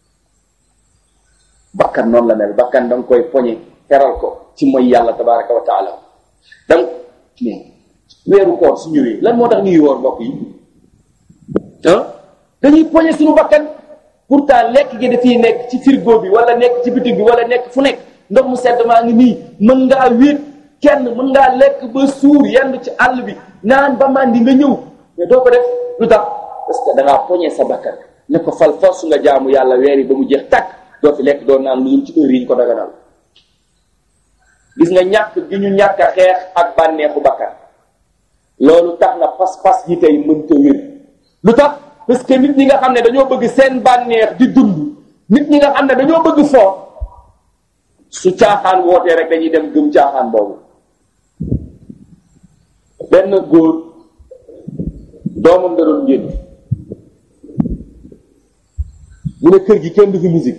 bakkan noonu la mel bakkan da nga koy poñe feral ko ci mooy yàlla tabaraka wa taala donc mais weeru koor su ñëwee lan moo tax ñuy woor mbokk yi ah dañuy poñe suñu bakkan pourtant lekk gi dafiy nekk ci frigo bi wala nekk ci bitig bi wala nekk fu nekk ndox mu sedd maa ngi nii mën ngaa wéet kenn mën ngaa lekk ba suur yenn ci àll bi naan ba màndi nga ñëw mais doo ko def lu tax parce que da ngaa poñe sa bakkan ne ko fal force nga jaamu yàlla weer yi ba mu jeex tàkk doo fi lekk doo naan lu dul ci heure yi ñu ko daganal gis nga ñàkk gi ñu ñàkk a xeex ak bànneexu bakkan loolu tax na pas-pas yi tey mënta wér lu tax parce que nit ñi nga xam ne dañoo bëgg seen bànneex di dund nit ñi nga xam ne dañoo bëgg foo su caaxaan wootee rek dañuy dem gëm caaxaan boobu benn góor doomam da doon génn mu ne kër gi kenn du fi musique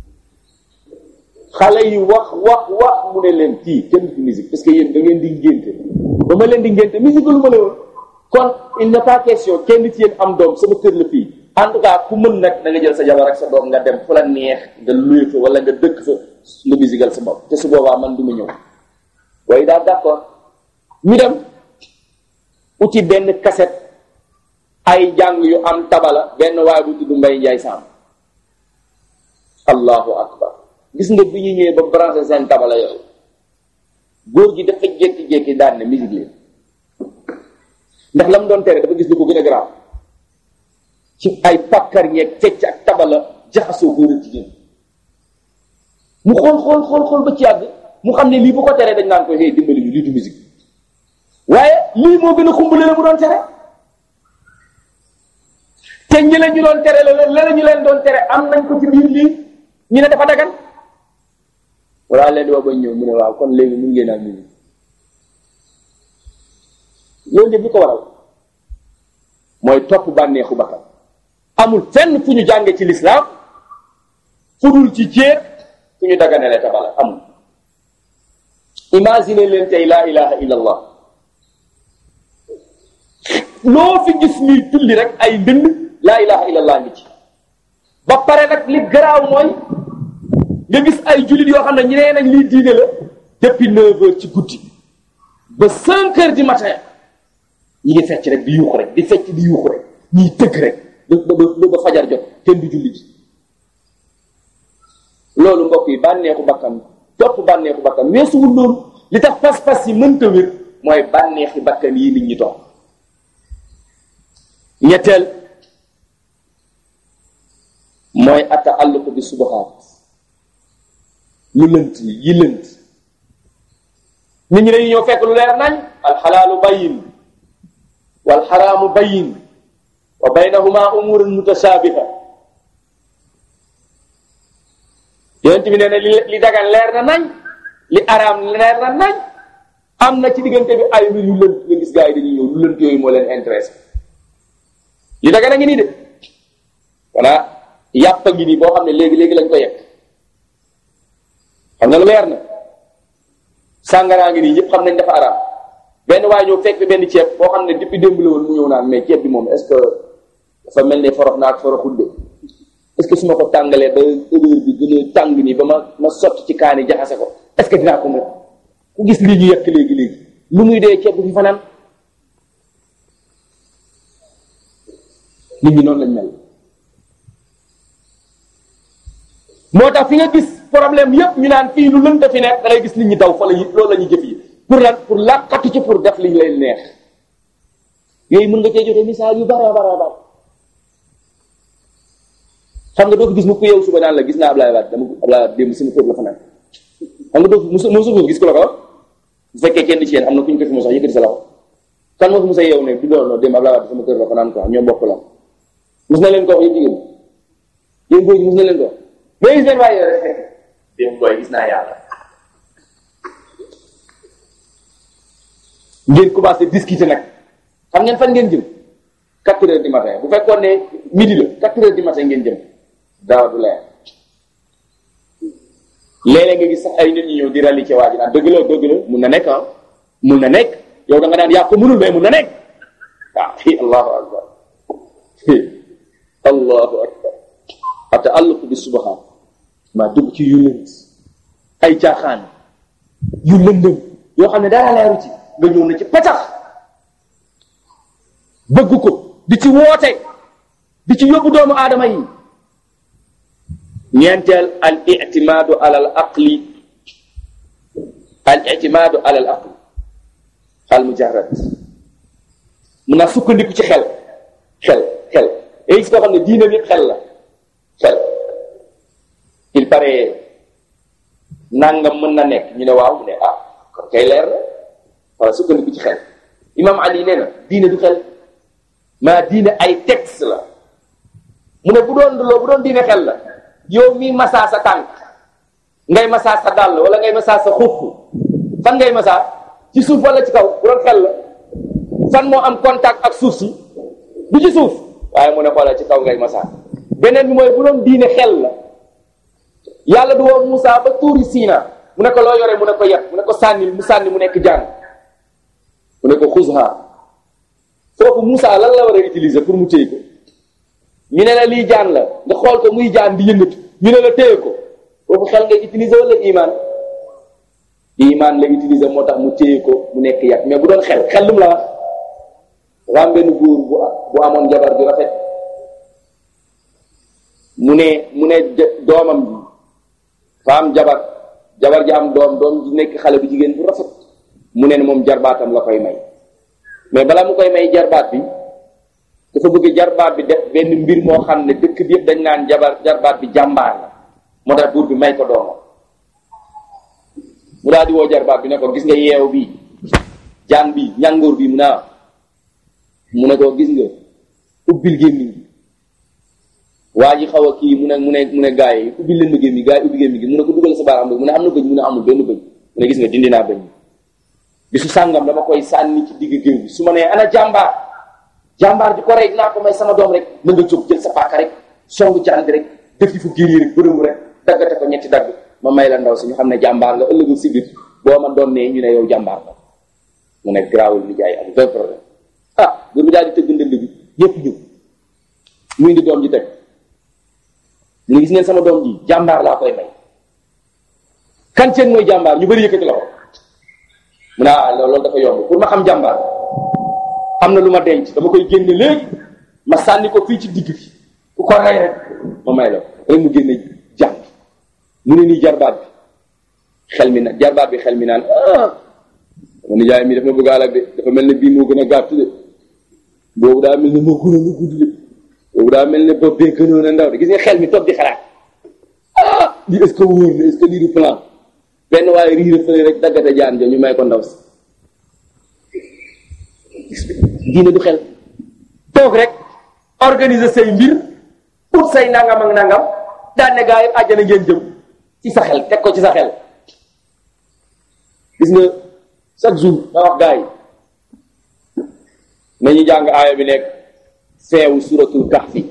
xale yi wax wax wax mu ne leen kii kenn du fi musique parce que yéen da ngeen di ngénte ba ma leen di ngénte musique lu ma la woon kon il n'est pas question kenn ci yéen am doom sama kër la fii en tout cas ku mën nag da nga jël sa jabar ak sa doom nga dem fu la neex nga luye fa wala nga dëkk fa nga musical sa bopp te su boobaa man du ma ñëw waaye daal d'accord ñu dem uti benn cassette ay jàng yu am tabala benn waaye bu tudd Mbay Njaay Samb allahu akbar gis nga bi ñu ñëwee ba branché seen tabala yooyu góor gi dafa jékki-jékki daan ne musique leen ndax la mu doon tere dafa gis lu ko gën a garaaw ci ay pàkkar yeeg fecc ak tabala jaxasoo góor ak jigéen mu xool xool xool xool ba ci yàgg mu xam ne lii bu ko teree dañ naan ko hey dimbali ñu lii du musique waaye lii moo gën a xumbale la mu doon tere te ñi leen ñu doon tere la la ñu leen doon tere am nañ ko ci biir lii ñu ne dafa dagan walla leen di wax ba ñëw mu ne waaw kon léegi mun ngeen am musique loolu yëpp li ko waral mooy topp bànneexu bakkan amul fenn fu ñu jànge ci lislaam fu dul ci jéet fu ñu daganele tabala amul imagine leen tey laa ilaha illa allah loo fi gis ñuy tulli rek ay ndënd laa ilaha illa allah ngi ci ba pare nag li garaaw mooy nga gis ay jullit yoo xam ne ñu nee nañ lii diine la depuis neuf heures ci guddi ba cinq heures du matin ñi ngi fecc rek di yuuxu rek di fecc di yuuxu rek ñiy tëgg rek ba ba ba fajar jot kenn du julli ji loolu mbokk yi bànneexu bakkan topp bànneexu bakkan weesuwul loolu li tax pas-pas yi mënta wér mooy bànneexi bakkan yi nit ñi topp ñetteel mooy atta àlluko bi subahaat lu lënt yi yi lënt nit ñi dañuy ñëw fekk lu leer nañ alxalaalu bayin wal xaraamu bayin wa baynahuma umurun mutashabiha yonent bi nee na li li dagan leer na nañ li araam leer na nañ am na ci diggante bi ay mbir yu lënt nga gis gars yi dañuy ñëw lu lënt yooyu moo leen intéressé li dagan a ngi nii de voilà yàpp a ngi nii boo xam ne léegi léegi lañ ko yekk xam nga lu leer na sàngaraa ngi nii ñëpp xam nañ dafa araam benn waaye ñëw fekk benn ceeb boo xam ne depuis démb la woon mu ñëw naan mais ceeb bi moom est-ce que dafa mel ne forox naak foroxul de est-ce que su ma ko tàngalee ba odeur bi gën a tàng nii ba ma ma sotti ci kaani jaxase ko est-ce que dinaa ko mën ku gis lii ñu yekk léegi léegi lu muy dee ceeb bu fi fanaan nit ñi noonu lañ mel moo tax fi nga gis problème yépp ñu naan fii lu lënt fi nekk da ngay gis nit ñi daw fa la ñu loolu la ñuy jëf yi pour lan pour làqatu ci pour def li ñu leen neex yooyu mën nga cee joxe misaal yu bara bara bara xam nga doo ko gis mu ko yow suba naan la gis naa Ablaye Wade dama Ablaye Wade démb sama kër la fa nekk xam nga doo musu musu ko gis ko la ko bu fekkee kenn ci yéen am na ku ñu ko fi mosax yëkkati sa loxo kan moo fi musa yow ne du doon démb Ablaye Wade sama kër la fa naan quoi ñoo bokk la mus na leen ko wax yéen jigéen yéen góor ñi mus na leen ko wax mais gis leen waaye démb booy gis naa yàlla ngeen commencé discuter nag xam ngeen fan ngeen jëm quatre heures du matin bu fekkoon ne midi la quatre heures du matin ngeen jëm daaw du leer léeg-léeg nga gis sax ay nit ñi ñëw di rali ci waa ji naan dëgg la dëgg la mun na nekk ah mun na nekk yow da nga naan yaa ko mënul mais mun na nekk waaw allahu akbar allahu akbar ata àlluq bi subahaan maa dugg ci yu lënt ay caaxaan yu lëndëm yoo xam ne dara leeru ci nga ñëw na ci patax bëgg ko di ci woote di ci yóbbu doomu aadama yi ñeenteel al itimaadu ala al aqli al itimaadu ala al aqli al mujarrad mun naa sukkandiku ci xel xel xel et gis koo xam ne diine bi xel la xel il paraît nangam mën na nekk ñu ne waaw mu ne ah kon kay leer la wala sukkandiku ci xel imam ali nee na diine du xel maa diine ay texte la mu ne bu doon loo bu doon diine xel la yow mii masaa sa tànk ngay masaa sa dàll wala ngay masaa sa xuff fan ngay masaa ci suuf wala ci kaw bu doon xel la fan moo am contact ak suuf si du ci suuf waaye mu ne xoolal ci kaw ngay masaa beneen bi mooy bu doon diine xel la yàlla du woo Moussa ba tuuri Siina mu ne ko loo yore mu ne ko yat mu ne ko sànnil mu sànni mu nekk jaan mu ne ko xusha foofu Moussa lan la war a utiliser pour mu téye ko ñu ne la lii jaan la nga xool ko muy jaan di yëngatu ñu ne la téye ko foofu xel ngay utiliser wala iman iman la utiliser moo tax mu téye ko mu nekk yat mais bu doon xel xel lu mu la wax dafa am benn góor bu bu amoon jabar ju rafet mu ne mu ne doomam bi fa am jabar jabar ji am doom doom ji nekk xale bu jigéen bu rafet mu ne ne moom jarbaatam la koy may mais balaa mu koy may jarbaat bi dafa bëgg jarbaat bi def benn mbir moo xam ne dëkk bi yëpp dañ naan jabar jarbaat bi jàmbaar la moo tax buur bi may ko doomam mu daal di woo jarbaat bi ne ko gis nga yeew bi jaan bi ñàngoor bi mu ne mu ne ko gis nga ubbil gémmiñ gi waa ji xaw a kii mu ne mu ne mu ne gaa yi ubbil leen ma gémmiñ gaa yi ubbi gémmiñ gi mu ne ko dugal sa baaraam mu ne am na bëñ mu ne amul benn bëñ mu ne gis nga dindi naa bëñ bisu sàngam dama koy sànni ci digg géew bi su ma nee ana jàmbaar jàmbaar ji ko rey dinaa ko may sama doom rek na nga jóg jël sa paaka rek songu jaan bi rek def yi fu géer yi rek bërëmu rek daggate ko ñetti dagg ma may la ndaw si ñu xam ne jàmbaar nga ëllëgu si biir boo ma doon nee ñu ne yow jàmbaar la mu ne garaawul ni jaay am vingt problème ah buur bi daal di tëgg ndënd bi yépp ñëw mu indi doom ji teg mu ne gis ngeen sama doom ji jàmbaar laa koy may kan seen mooy jàmbaar ñu bëri yëkkati loxo mu ne ah loolu dafa yomb pour ma xam jàmbaar am na lu ma denc dama koy génne léegi ma sànni ko fii ci digg bi ku ko rey rek ma may la rek mu génne jàng mu ne nii jarbaat bi xel mi na jarbaat bi xel mi naan ah sama nijaay mi dafa bëgg alak de dafa mel ne bii moo gën a gàtt de boobu daa mel ne moo gën a mu gudd de boobu daa mel ne bopp bee gënoon a ndaw de gis nga xel mi toog di xalaat ah lii est-ce que wóor na est-ce que lii du plan benn waaye riir fële rek daggate jaan jo ñu may ko ndaw si diine du xel toog rek organiser say mbir ut say nangam ak nangam daan ne gaa yi àjjana ngeen jëm ci sa xel teg ko ci sa xel gis nga chaque jour ma wax gaa yi nañu jàng aaya bi nekk feewu suratul kahfi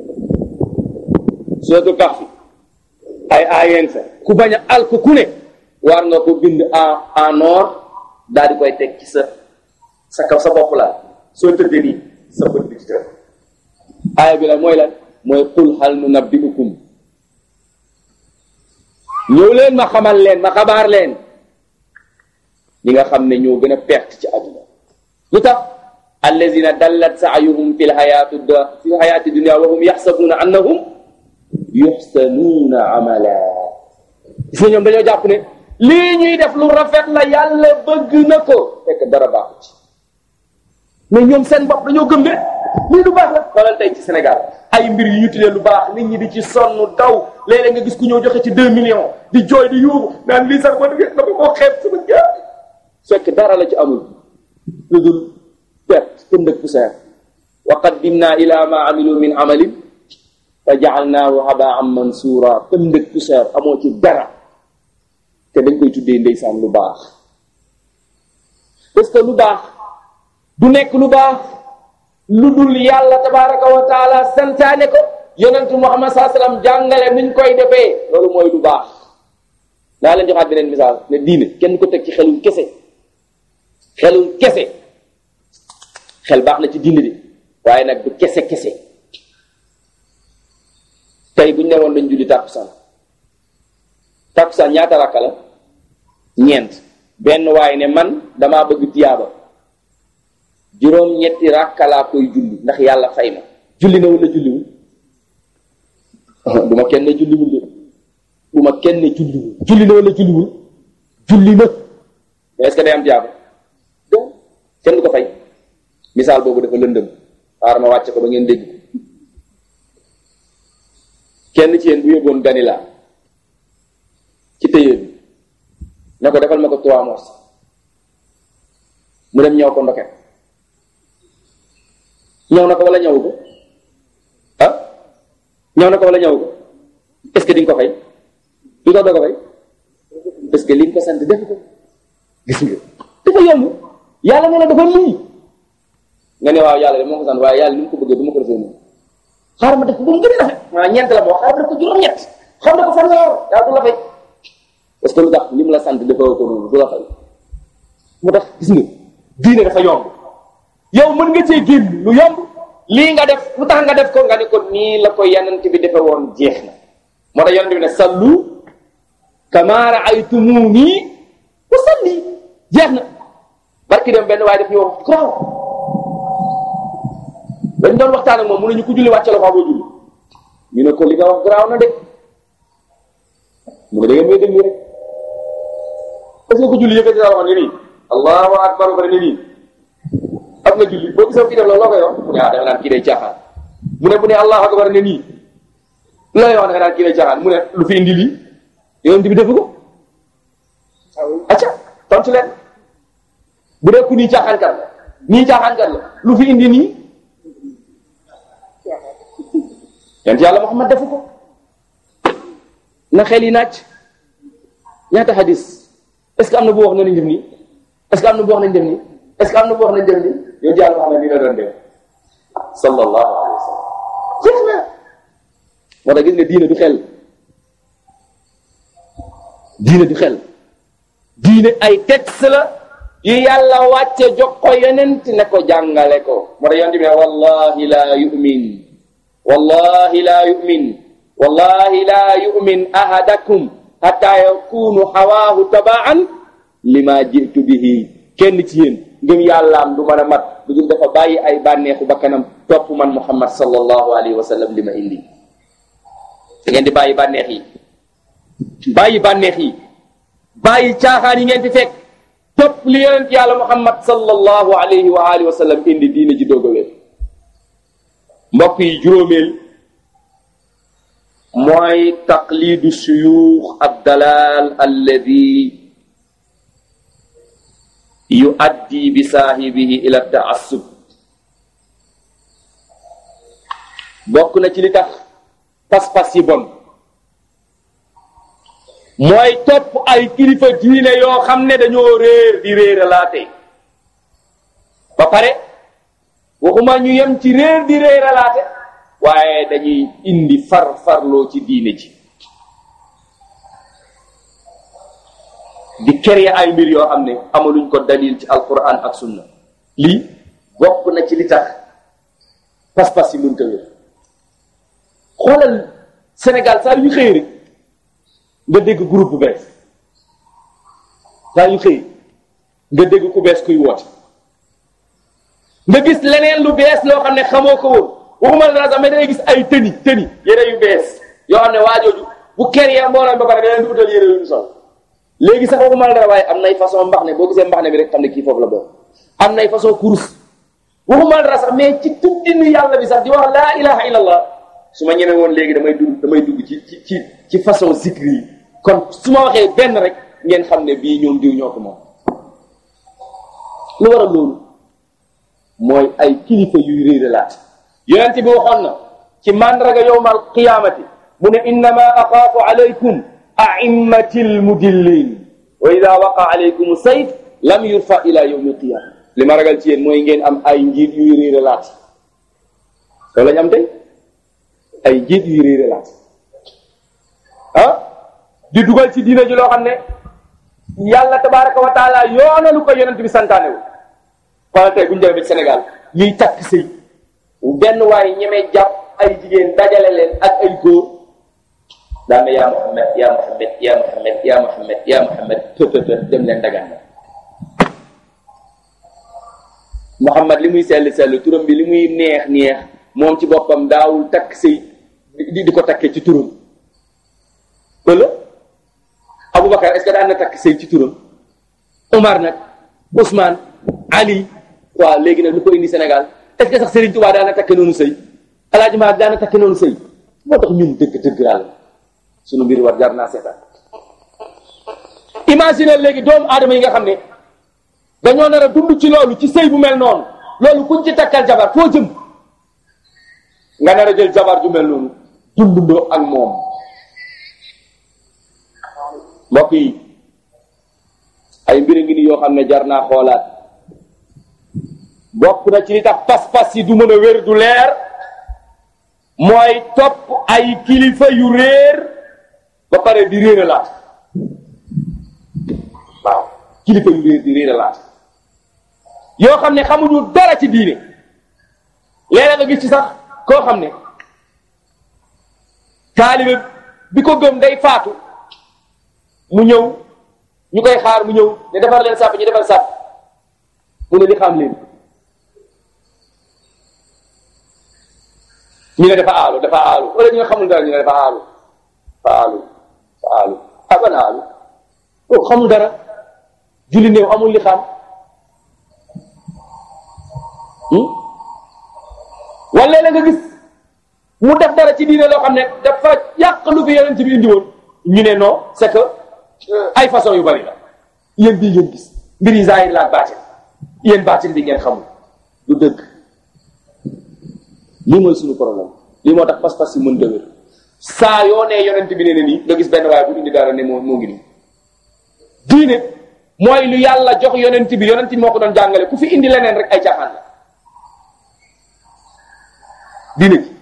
suratul kahfi ay aayeen sa ku bañ a alku ku ne war nga ko bind en en or daal di koy teg ci sa sa kaw sa bopp la soo tëddee nii sa bët bi ci tëdd aaya bi la mooy lan mooy qul hal nunabbi'ukum ñëw leen ma xamal leen ma xabaar leen ñi nga xam ne ñoo gën a perte ci àdduna lu tax allazina dallat saayuhum fi lxayati fi lxayati dunia wa hum yaxsabuuna annahum yuxsanuuna amala gis nga ñoom dañoo jàpp ne lii ñuy def lu rafet la yàlla bëgg na ko fekk dara baaxu ci mais ñoom seen bopp dañoo gëm ne lii lu baax la xoolal tey ci Sénégal ay mbir yu ñu tuddee lu baax nit ñi di ci sonn daw léeg-léeg nga gis ku ñëw joxe ci deux millions di jooy di yuubu naan lii sax ma dama koo xeeb sama jaar fekk dara la ci amul lu dul perte pënd ak poussière wa qaddimna ila ma amilu min amalin fa jaalnaahu habaan mansura pënd ak poussière amoo ci dara te dañ koy tuddee ndeysaan lu baax parce que lu baax du nekk lu baax lu dul yàlla tabaraka wa taala santaane ko yonentu muhammad saa sallam jàngale nuñ koy defee loolu mooy lu baax daa leen joxaat beneen misaal ne diine kenn ko teg ci xelum kese xelum kese xel baax na ci diine de waaye nag du kese kese tey buñ ne woon dañ julli tàkkusaan tàkkusaan ñaata rakka la ñeent benn waaye ne man damaa bëgg tiyaaba juróom-ñetti rakka laa koy julli ndax yàlla fay ma julli na wala julliwul du ma kenn julliwul de du ma kenn julliwul julli na wala julliwul julli na mais est-ce que day am jaabu donc kenn du ko fay misaal boobu dafa lëndëm xaaral ma wàcce ko ba ngeen dégg ko kenn ci yéen bu yóbboon ganila ci téye bi ne ko defal ma ko trois mois mu dem ñëw ko ndoket ñëw na ko wala ñëw ko ah ñëw na ko wala ñëw ko est-ce que di nga ko fay du tax doo ko fay parce que li nga ko sant def ko gis nga dafa yomb yàlla ne la dafa lii nga ne waaw yàlla de moo ko sant waaye yàlla ni mu ko bëggee du ma ko defee noonu xaaral ma def ko ba mu gën a rafet maa ñeent la moo xaaral ma def ko juróom-ñett xam na ko fan la yor yàlla du la fay parce que lu tax li mu la sant defoo ko noonu du la fay moo tax gis nga diine dafa yomb yow mën nga cee génn lu yomb lii nga def lu tax nga def ko nga ne ko nii la ko yanant bi defe woon jeex na moo tax yanant bi ne sallu kama raaytumuni usalli jeex na barki dem benn waaye def ñu wax graw dañ doon waxtaan ak moom mu ne ñu ko julli wàcce la ko boo julli ñu ne ko li nga wax garaaw na de mu ne da ngeen may déglu rek est-ce que ko julli yëkkati sa loxo ne nii allahu akbar ba ne nii am na julli boo gisee kii def loolu loo koy wax mu ne ah da nga naan kii day caaxaan mu ne bu ne allahu akbar ne nii looy wax da nga naan kii day caaxaan mu ne lu fi indi lii yonent bi defu ko acca tontu leen bu dee ku nii caaxaankat la nii caaxaankat la lu fi indi nii yonent yàlla Muhammad defu ko na xel yi naaj ñaata hadis est-ce que am na bu wax nañ def nii est-ce que am na bu wax nañ def nii est-ce que am na bu wax nañ def nii yonent yàlla Muhammad nii la doon def sallallahu alayhi wa sallam jeex na moo tax gis nga diine du xel diine du xel diine ay texte la yu yàlla wàcce jox ko yonent ne ko jàngale ko moo tax yonent bi ne wallahi la yu'min wallahi la yu'min wallahi la yu'min ahadakum hatta yakunu hawaahu tabaan lima jitu bihi kenn ci yéen ngëm yàllaam du mën a mat lu dul dafa bàyyi ay bànneexu bakkanam topp man muhammad sallallahu alayhi wa sallam li ma indi da ngeen di bàyyi bànneex yi bàyyi bànneex yi bàyyi caaxaan yi ngeen fi fekk topp li yonent yàlla muhammad sallallahu alayhi wa alihi wa sallam indi diine ji doogawee mbokk yi juróomeel mooy taqlidu suyuux abdalal alladi yuaddi bi saahibihi ila taassub bokk na ci li tax pas-pas yi bon mooy topp ay kilifa diine yoo xam ne dañoo réer di réeralaate ba pare waxuma ñu yem ci réer di réeralaate waaye dañuy indi far farloo ci diine ji di créer ay mbir yoo xam ne amaluñ ko dalil ci alquran ak sunna lii bokk na ci li tax pas-pas yi mënta wér xoolal Sénégal saa yu xëy rek nga dégg groupe bu bees saa yu xëy nga dégg ku bees kuy woote nga gis leneen lu bees loo xam ne xamoo ko woon waxuma la sax mais dangay gis ay tëni tëni yére yu bees yoo xam ne waajooju bu ker yee mbooloo ba pare da leen di utal yére yu ñu sol léegi sax waxuma la dara waaye am nay façon mbax ne boo gisee mbax ne bi rek xam ne kii foofu la bokk am nay façon kurus waxuma la dara sax mais ci tuddinu yàlla bi sax di wax laa ilaha illallah su ma ñeme woon léegi damay dugg damay dugg ci ci ci ci façon zikri yi kon su ma waxee benn rek ngeen xam ne bii ñoom diw ñoo ko moom lu waral loolu mooy ay kilifa yuy réeralaat yonent bi waxoon na ci mandraga yowmal qiyaamati mu ne innama axaafu alaykum a'immati almudillin wa ida waqa alaykum sayf lam yurfa ila yawmi alqiyama li ma ragal ci yéen mooy ngeen am ay njiit yuy réeralaat loolu lañu am tey ay njiit yuy réeralaat ah di dugal ci diina ji loo xam ne yàlla tabaraka wa taala yoonalu ko yonent bi santaane wu xoolal tey bu ñu demee Sénégal ñuy takk sëy benn waaye ñemee jàpp ay jigéen dajale leen ak ay góor daan na yaa Muhammad yaa Muhammad yaa Muhammad yaa Muhammad yaa Muhammad të të të dem leen dagaan Muhammad li muy sell sell turam bi li muy neex neex moom ci boppam daawul takk sëy di di ko takkee ci turam wala Aboubacar est-ce que daan na takk sëy ci turam Omar nag Ousmane Ali waaw léegi nag lu ko indi Sénégal est-ce que sax Serigne Touba daan na takke noonu sëy El Hadj Malick daan na takke noonu sëy moo tax ñun dëgg dëgg yàlla sunu mbir war jar naa seetaan imagine léegi doomu aadama yi nga xam ne dañoo nar a dund ci loolu ci sëy bu mel noonu loolu kuñ ci takkal jabar foo jëm nga nar a jël jabar ju mel noonu dundundoo ak moom mbokk yi ay mbir ngi ni yoo xam ne jar naa xoolaat bokk na ci li tax pas-pas yi du mën a wér du leer mooy topp ay kilifa yu réer ba pare di réer a laat waaw kilifa yu réer di réer a laat yoo xam ne xamuñu dara ci diine léeg nga gis ci sax koo xam ne taalibe bi ko gëm day faatu mu ñëw ñu koy xaar mu ñëw ne defar leen sàpp ñu defar sàpp mu ne li xam leen ñu ne dafa aalu dafa aalu wala ñu nga xamul dara ñu ne dafa aalu dafa aalu dafa aalu ah ban aalu kooku xamul dara julli néew amul li xam wala la nga gis mu def dara ci diine loo xam ne dafa yàq lu fi yeneen ci bi indi woon ñu ne non c'est que ay façon yu bari la yéen bii ngeen gis mbir yi zahir la ak baatin yéen baatin bi ngeen xamul du dëgg lii mooy suñu problème lii moo tax pas-pas yi mën dëgër saa yoo nee yonent bi nee na nii nga gis benn waaye bu indi dara ne moo moo ngi nii diine mooy lu yàlla jox yonent bi yonent bi moo ko doon jàngale ku fi indi leneen rek ay caaxaan la diine ji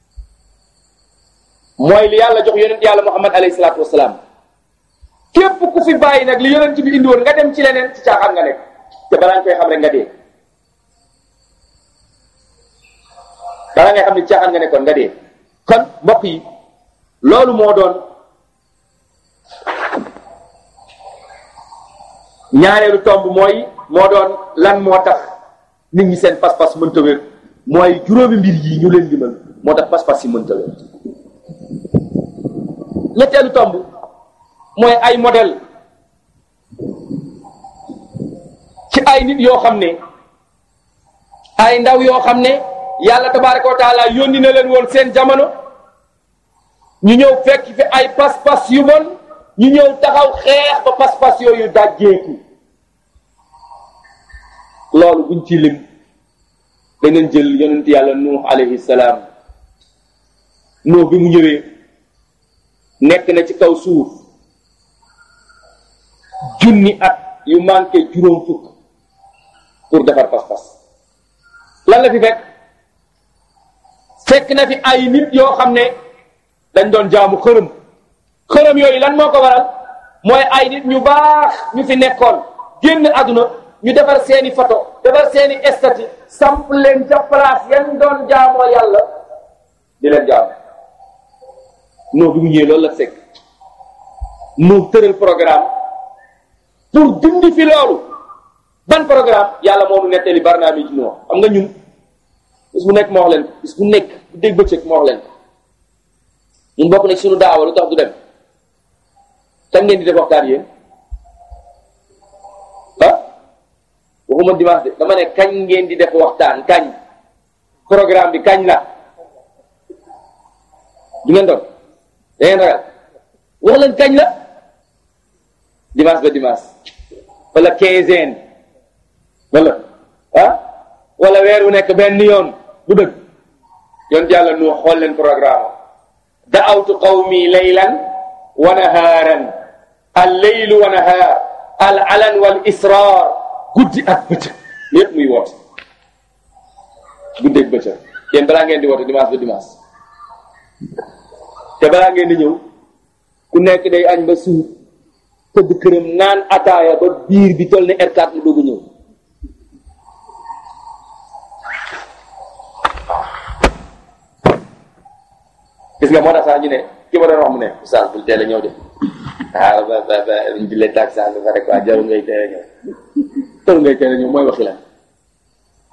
mooy li yàlla jox yonent yàlla muhammad alayhi salaatu wasalaam képp ku fi bàyyi nag li yonent bi indi woon nga dem ci leneen ci caaxaan nga nekk te balaa nga koy xam rek nga dee balaa ngay xam ne caaxaan nga nekkoon nga dee kon mbokk yi loolu moo doon ñaareelu tomb mooy moo doon lan moo tax nit ñi seen pas-pas mënta wér mooy juróomi mbir yi ñu leen limal moo tax pas-pas yi mënta wér ñetteelu tomb mooy ay modèle ci ay nit yoo xam ne ay ndaw yoo xam ne yàlla tabaraka wa taala yónni na leen woon seen jamono ñu ñëw fekk fi ay pas-pas yu bon ñu ñëw taxaw xeex ba pas-pas yooyu dajjeeku loolu buñ ci lim danañ jël yonent yàlla nuux alayhi salaam nuux bi mu ñëwee nekk na ci kaw suuf junni at yu manqué juróom fukk pour defar pas-pas lan la fi fekk fekk na fi ay nit yoo xam ne dañ doon jaamu xërëm xërëm yooyu lan moo ko waral mooy ay nit ñu baax ñu fi nekkoon génn àdduna ñu defar seeni photo defar seeni estati samp leen ca place yan doon jaamoo yàlla di leen jaam noo bi mu ñëwee loolu la fekk noo tëral programme pour dindi fi loolu ban programme yàlla moo nu nettali barnaamij noo xam nga ñun bis bu nekk moo wax leen bis bu nekk bu dégg bëccëg moo wax leen ñun bokk na suñu daawa lu tax du dem kañ ngeen di def waxtaan yéen ah waxuma dimanche de dama ne kañ ngeen di def waxtaan kañ programme bi kañ la du ngeen doon da ngeen ragal wax leen kañ la dimanche ba dimanche wala quinzaine wala ah wala weer wu nekk benn yoon bu dëgg yoon yàlla nu xool leen programme da'awtu qawmi laylan wa nahaaran al laylu wa nahaar al alan wal israar guddi ak bëccëg lépp muy woote guddi ak bëccëg yéen balaa ngeen di woote dimanche ba dimanche te balaa ngeen di ñëw ku nekk day añ ba suur tëdd këram naan ataaya ba biir bi toll ne R4 mu doog a ñëw gis nga moo tax sax ñu ne ki ma doon wax mu ne oustaz bul teel a ñëw de ah ba ba ba jullee taag sax ba rek waa jarul ngay teel a ñëw jarul ngay teel a ñëw mooy waxi la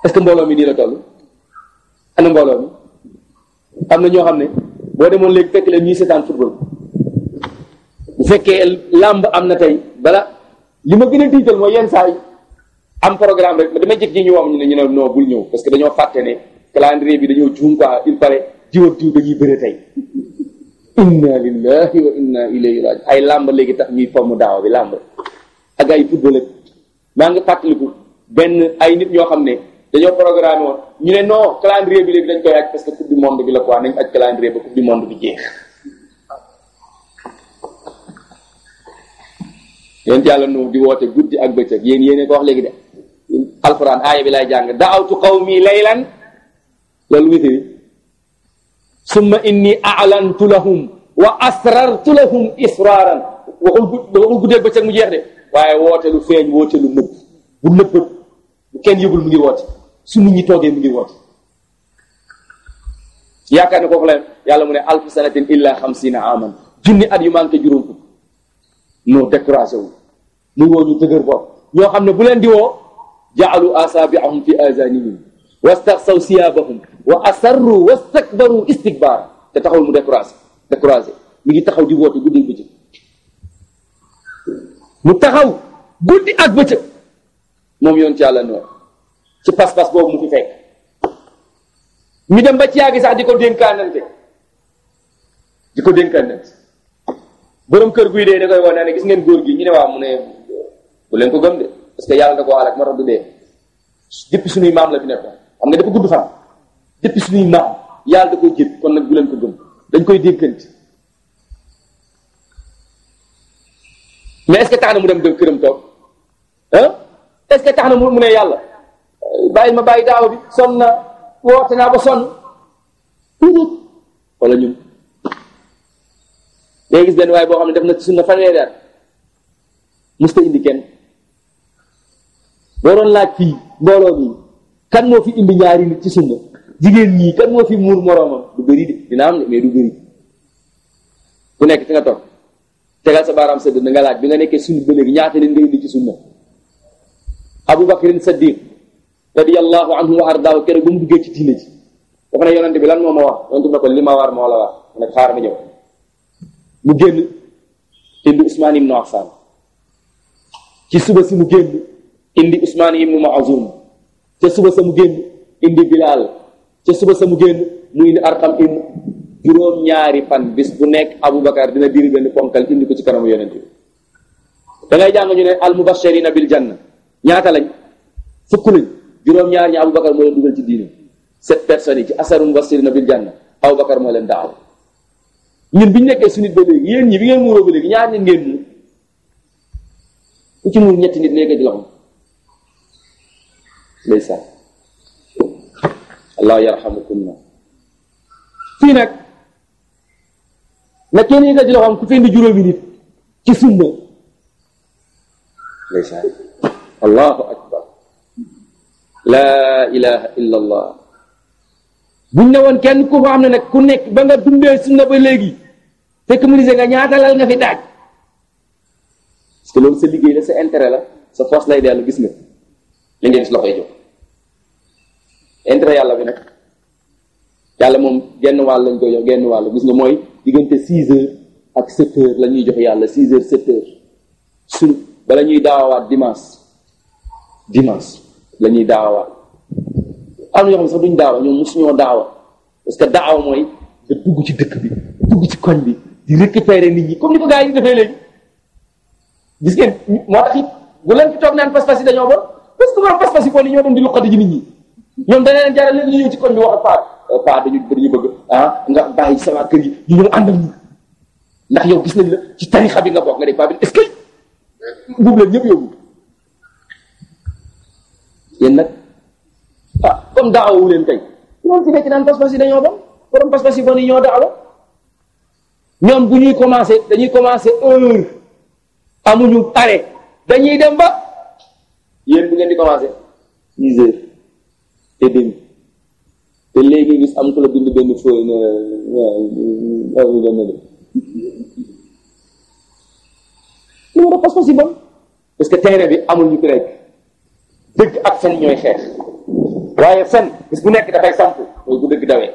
est-ce que mbooloo mi nii la toll ana mbooloo mi am na ñoo xam ne boo demoon léegi fekk leen ñuy seetaan football bu fekkee làmb am na tey bala li ma gën a tiital mooy yenn saa yi am programme rek damay jëkk ji ñu wax ñu ne ñu ne non bul ñëw parce que dañoo fàtte ne calendrier bi dañoo juum quoi il paraît jiw ak jiw dañuy bëre tey inna lillahi wa inna ilayhi raji ay làmb léegi tax ñuy fomm daaw bi làmb ak ay football ak maa ngi fàttaliku benn ay nit ñoo xam ne dañoo programme woon ñu ne non calendrier bi léegi dañ koy aj parce que coupe du monde bi la quoi nañ aj calendrier ba coupe du monde bi jeex yéen yàlla nu di woote guddi ak bëccëg yéen yéene ko wax léegi de alquran aaya bi lay jàng daawtu qawmi laylan loolu witiri summa inni a'lantu lahum wa asrartu lahum israaran waxul gud waxul guddeeg bëccëg mu jeex de waaye woote lu feeñ woote lu nëbb bu nëbbat bu kenn yëgul mu ngi woote su nit ñi toogee mu ngi woote yaakaar ne kooku la yàlla mu ne alfu sanatin illa xamsina aman junni at yu manqué juróom fukk noo découragé wu mu woo ñu dëgër bopp ñoo xam ne bu leen di woo jaalu asabiahum fi azanihim wastaxsaw siyabahum wa asarru wastakbaru istikbaar te taxawul mu découragé découragé mi ngi taxaw di woote guddi bëccëg mu taxaw guddi ak bëccëg moom yoon ci yàlla noor ci pas-pas boobu mu fi fekk mi dem ba ci yàgg sax di ko dénkaanante di ko dénkaanante borom kër guy dee da koy wane ne gis ngeen góor gi ñu ne waaw mu ne bu leen ko gëm de parce que yàlla da ko alak moo tax du dee depuis suñuy maam la fi nekkoon xam nga dafa gudd fan depuis suñuy maam yàlla da koy jël kon nag bu leen ko gëm dañ koy dénkante mais est-ce que tax na mu dem dem këram toog ah est-ce que tax na mu mu ne yàlla bàyyi ma bàyyi daaw bi sonn na woote naa ba sonn wala ñun day gis benn waaye boo xam ne def na sunna fanweeri at musta indi kenn boo doon laaj fii mbooloo mi kan moo fi indi ñaari nit ci sunna jigéen ñii kan moo fi muur moroomam du bëri de dina am ne mais du bëri ku nekk fi nga toog tegal sa baaraam sëdd na nga laaj bi nga nekkee sunna ba léegi ñaata leen nga indi ci sunna Abu Bakrin Saddiq radiyallahu anhu wa ardaahu keroog ba mu duggee ci diine ji dafa ne yonente bi lan moo ma wax yonente bi ne ko li ma war moo la wax mu ne xaar ma ñëw mu génn indi Usmaan ibnu Affaan ci suba si mu génn indi Usmaan ibnu Maazum ca suba sa mu génn indi Bilaal ca suba sa mu génn mu indi Arqam ibnu juróom-ñaari fan bis bu nekk Aboubacar dina diri benn ponkal indi ko ci kanamu yonente bi da ngay jàng ñu ne al mubashirina bil janna ñaata lañ fukk lañ juróom-ñaar ñi Aboubacar moo leen dugal ci diine sept personnes yi ci asaru mubashirina bil janna Aboubacar moo leen daaw ñun bi ñu nekkee su nit ba léegi yéen ñi bi ngeen muuroo ba léegi ñaar nit ngeen muur ku ci muur ñetti nit léegi di loxo ndeysaan allah yarhamukunna fii nag na kenn yëkkati loxoom ku fi indi juróomi nit ci sunna ndeysaan allahu akbar laa ilaha illa allah buñ ne woon kenn ku fa xam ne nag ku nekk ba nga dundee sunna ba léegi fekk mu nga ñaata lal nga fi daaj parce que loolu sa liggéey la sa intérêt la sa force lay dellu gis nga li ngeen si loxoy jóg intérêt yàlla bi nag yàlla moom genn wàll lañ koy jox genn wàll gis nga mooy diggante six heures ak sept heures la ñuy jox yàlla six heures sept heures suñ bala ñuy daawaat dimanche dimanche la ñuy daawaat am na ñoo xam ne sax duñ daawa ñoom mosuñoo daawa parce que daawa mooy nga dugg ci dëkk bi dugg ci koñ bi di récupérer nit ñi comme ni ko gars yi defee léegi gis ngeen moo tax it bu leen fi toog naan pas-pas yi dañoo bon parce que borom pas-pas yi bon yi ñoo dem di luqati ji nit ñi ñoom dana leen jaral leen ñu ñëw ci koñ bi wax ak paa paa dañu dañu bëgg ah nga bàyyi sama kër yi ñu ñëw àndal ñu ndax yow gis nañ la ci tarixa bi nga bokk nga def paa bi est-ce que buubu leen ñëpp yóbbu yéen nag ah comme daawawu leen tey loolu fi nekk naan pas-pas yi dañoo bon borom pas-pas yi bon yi ñoo daawa ñoom bu ñuy commencé dañuy commencé heure amuñu arrêt dañuy dem ba yéen bu ngeen di commencé dix heures et demi te léegi gis am ku la bind benn feuille ne lu war a pas-pas yi bon parce que terrain bi amul ñu ko rek dëgg ak fen ñooy xeex waaye fen bis bu nekk dafay samp mooy bu dëgg dawee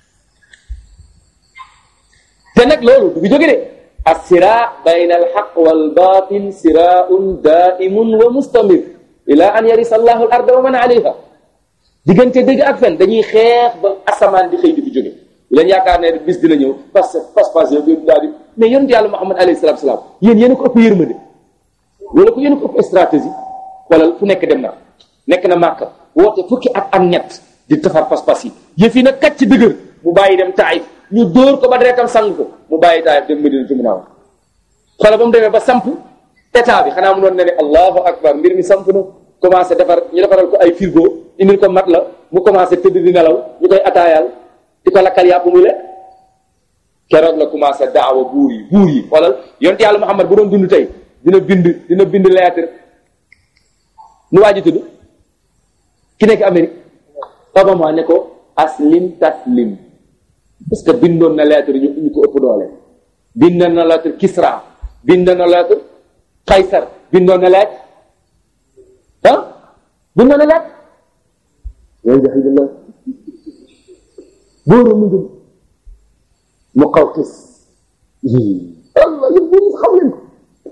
te nag loolu du fi jóge de assira bayna alxaq walbatil siraun daimun wa mustamir ila an yarisa allahu al arda wa man alayha diggante dëgg ak fen dañuy xeex ba asamaan di xëy di fi jóge leen yaakaar ne bis dina ñëw parce que pas-pas yooyu daal di mais yonent yàlla Muhammad alayhi salatu salaam yéen yéen a ko ëpp yërmande wala ko yéen a ko ëpp stratégie wala fu nekk dem na nekk na màkk woote fukki at ak ñett di defar pas-pas yi yëf yi nag kat ci dëgër mu bàyyi dem taayif ñu dóor ko ba deretam sang ko mu bàyyi taayif dem Medina ci munaaw xoola ba mu demee ba samp état bi xanaa mu doon ne ne allahu akbar mbir mi samp na commencé defar ñu defaral ko ay frigo indil ko mat la mu commencé tëdd di nelaw ñu koy ataayaal di ko lakkal yàpp muy lekk keroog la commencé daawa buur yi buur yi xoolal yonent yàlla Muhammad bu doon dund tey dina bind dina bind lettre nu waa ji tudd ki nekk Amérique Obama ne ko aslim taslim parce que bindoon na lettre ñu ñu ko ëpp doole bind na lettre Kisra bind na lettre Kaysar bindoon na lettre ah bindoon na lettre yooyu jaxidullah bóoru mu jëm mu xaw xis allah yëpp bu xam leen ko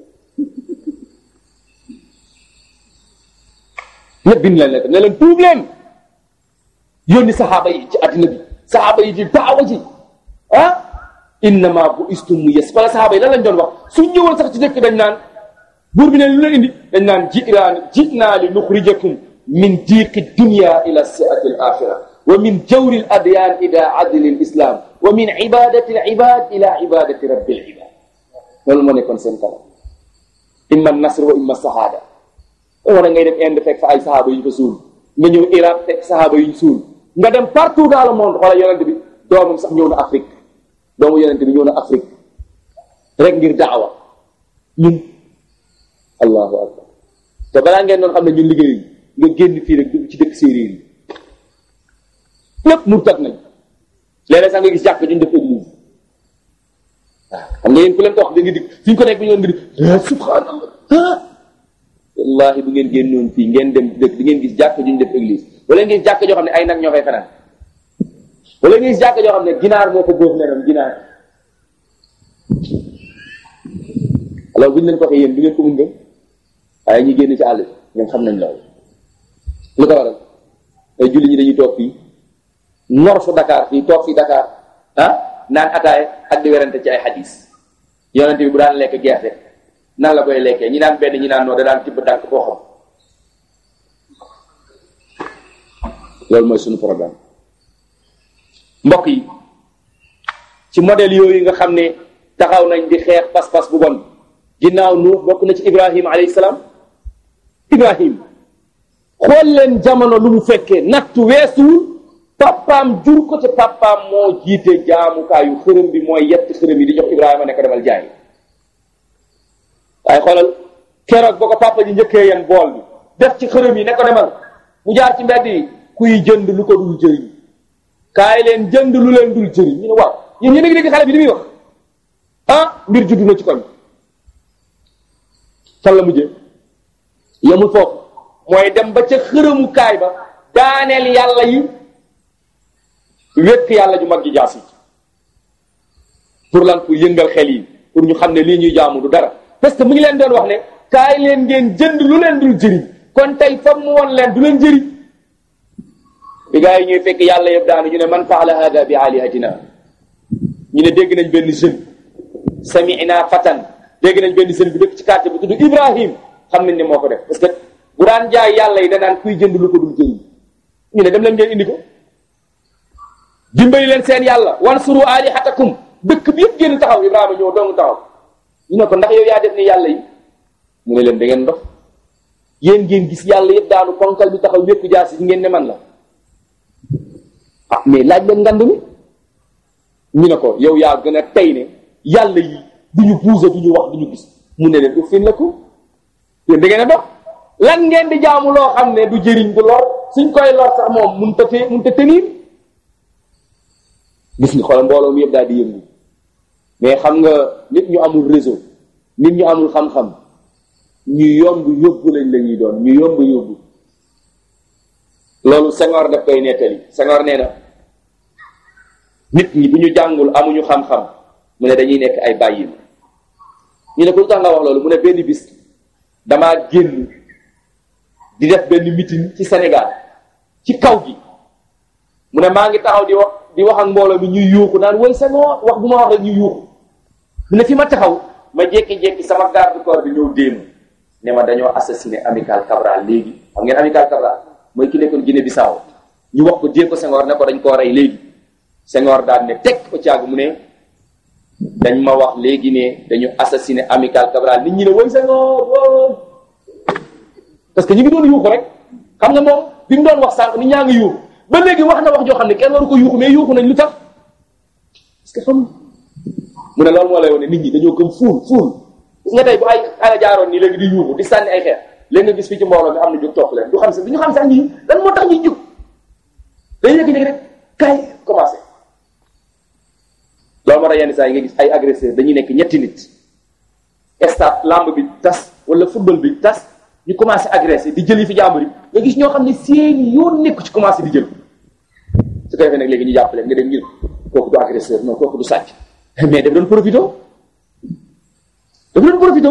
ñëpp bind leen lettre ne leen tuub leen yónni saxaaba yi ci addina bi saxaaba yi di daawa ji ah innama bu istum mu yes wala saxaaba yi lan lañ doon wax suñ ñëwoon sax ci dëkk dañ naan buur bi ne lu la indi dañ naan jiraan jinaa li nuxrijakum min diiqi dunya ila siati al axira wa min jawri al adyan ila adli al islam wa min ibadati al ibad ila ibadati rabbi al ibad loolu moo nekkoon seen kanam imma nasr wa imma sahaada wala ngay dem Inde fekk fa ay sahaaba yu ñu fa suul nga ñëw Irak fekk sahaaba yu ñu suul nga dem partout dans le monde xoola yonent bi doomam sax ñëw na Afrique doomu yonent bi ñëw na Afrique rek ngir daawa ñun allahu akbar te balaa ngeen doon xam ne ñun liggéey nga génn fii rek dugg ci dëkk séeréer yi lépp murtat nañ léeg-léeg sax nga gis jàkk juñ def église waaw xam nga yéen ku leen ko wax da nga dig fi ñu ko nekk bi ñoon nga di subhanallah wallahi bu ngeen génnoon fii ngeen dem dëkk di ngeen gis jàkk juñ def église wala ngeen gis jàkk joo xam ne ay nag ñoo fay fanaan wala ngeen gis jàkk joo xam ne ginaar moo ko góof nenam ginaar alors bu ñu leen ko waxee yéen du ngeen ko mun ngëm waaye ñi génn ci àll bi ñoom xam nañ loolu lu ko waral ay julli ñi dañuy toog fii nor fu Dakar fii toog fii Dakar ah naan ataaya ak di werante ci ay xadis yonente bi bu daan lekk gerte nan la koy lekkee ñi naan benn ñi naan noo da daan tibb dànk boo xam loolu mooy suñu problème mbokk yi ci modèle yooyu nga xam ne taxaw nañ di xeex pas-pas bu bon ginnaaw nu bokk na ci ibrahim alayhi salaam ibrahim xool leen jamono lu mu fekkee nattu weesuwul papaam jur ko te papaam moo jiite jaamukaayu xërëm bi mooy yett xërëm yi di jox ibrahima ne ko demal jaay waaye xoolal keroog ba ko papa ji njëkkee yen bool bi def ci xërëm yi ne ko demal mu jaar ci mbedd yi kuy jënd lu ko dul jëriñ kaay leen jënd lu leen dul jëriñ ñu ne waaw yéen yéen a ngi dégg xale bi li muy wax ah mbir juddu na ci koñ fan la mujjee yemul foofu mooy dem ba ca xërëmu kaay ba daaneel yàlla yi wékk yàlla ju mag ji jaasi pour lan pour yëngal xel yi pour ñu xam ne lii ñuy jaamu du dara parce que mu ngi leen doon wax ne kaay leen ngeen jënd lu leen dul jëriñ kon tey fam mu woon leen du leen jëriñ bi gaa yi ñuy fekk yàlla yëpp daanu ñu ne man faala hada bi alihatina ñu ne dégg nañ benn jeune sami'na fatan dégg nañ benn jeune bu dëkk ci quartier bu tudd Ibrahim xam nañ ne moo ko def parce que bu daan jaay yàlla yi danaan kuy jënd lu ko dul jëriñ ñu ne dem leen ngeen indi ko dimbali leen seen yàlla wansuru alihatakum dëkk bi yëpp génn taxaw Ibrahima ñëw dong taxaw ñu ne ko ndax yow yaa def ni yàlla yi mu ne leen da ngeen ndox yéen ngeen gis yàlla yëpp daanu ponkal bi taxaw wékku jaasi ngeen ne man la ah mais laaj leen ngand mi ñu ne ko yow yaa gën a tey ne yàlla yi du ñu buuse du ñu wax du ñu gis mu ne leen uffin la ko yéen da ngeen a dox lan ngeen di jaamu loo xam ne du jëriñ du lor suñ koy lor sax moom mun ta te mun ta tenir gis nga xoolal mbooloo mi yëpp daal di yëngu mais xam nga nit ñu amul réseau nit ñu amul xam-xam ñu yomb yóbbu lañ la ñuy doon ñu yomb yóbbu loolu Senghor daf koy nettali Senghor nee na nit ñi bu ñu jàngul amuñu xam-xam mu ne dañuy nekk ay bàyyi ñu ne ko lu tax nga wax loolu mu ne benn bis damaa génn di def benn meeting ci Sénégal ci kaw gi mu ne maa ngi taxaw di wax di wax ak mbooloo mi ñuy yuuxu naan woy Senghor wax bu ma wax rek ñu yuuxu mu ne fi ma taxaw ma jékki-jékki sama garde corps bi ñëw déema ne ma dañoo assassiné Amical Cabral léegi xam ngeen Amical Cabral mooy ki nekkoon Guinée Bissau ñu wax ko dee ko Senghor ne ko dañ koo rey léegi Senghor daal ne teg ko caag mu ne dañ ma wax léegi ne dañu assassiné Amical Cabral nit ñi ne woy Senghor woo parce que ñu ngi doon yuuxu rek xam nga moom bi mu doon wax sànq nit ñaa ngi yuuxu ba léegi wax na wax joo xam ne kenn waru ko yuuxu mais yuuxu nañ lu tax parce que xam mu ne loolu moo lay wane nit ñi dañoo gëm fuul fuul gis nga tey bu ay xale jaaroon nii léegi di yuuxu di sànni ay xeer léegi nga gis fii ci mbooloo mi am na jóg topp leen du xam sax du ñu xam sax ñii lan moo tax ñuy jóg dañuy yëg rek kaay commencé loolu moo tax yenn saa yi nga gis ay agresseur dañuy nekk ñetti nit stade lamb bi tas wala football bi tas ñu commencé agressé di jël yi fi jàmbur yi nga gis ñoo xam ne seen yoon nekk ci commencé di jël su ko defee nag léegi ñu jàppale nga dem ngir kooku du agresseur non kooku du sàcc mais daf doon profité dafa doon profité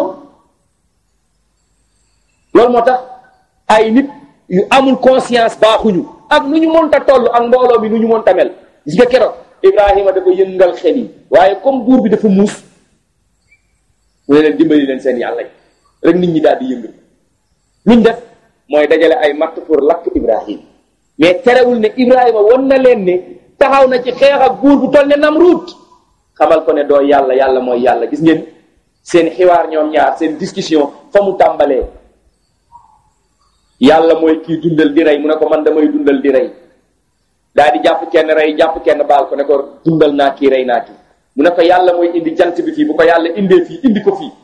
loolu moo tax ay nit yu amul conscience baaxuñu ak nu ñu mënta toll ak mbooloo mi nu ñu mënta mel gis nga keroog Ibrahima dafa yëngal xel yi waaye comme buur bi dafa muus mu ne leen dimbali leen seen yàlla yi rek nit ñi daal di yëngal luñ def mooy dajale ay matt pour lakk Ibrahima mais terewul ne Ibrahima won na leen ne taxaw na ci xeex ak buur bu toll ne Namruut xamal ko ne doo yàlla yàlla mooy yàlla gis ngeen seen xiwaar ñoom ñaar seen discussion fa mu tàmbalee yàlla mooy kii dundal di rey mu ne ko man damay dundal di rey daal di jàpp kenn rey jàpp kenn baal ko ne ko dundal naa kii rey naa kii mu ne ko yàlla mooy indi jant bi fii bu ko yàlla indee fii indi ko fii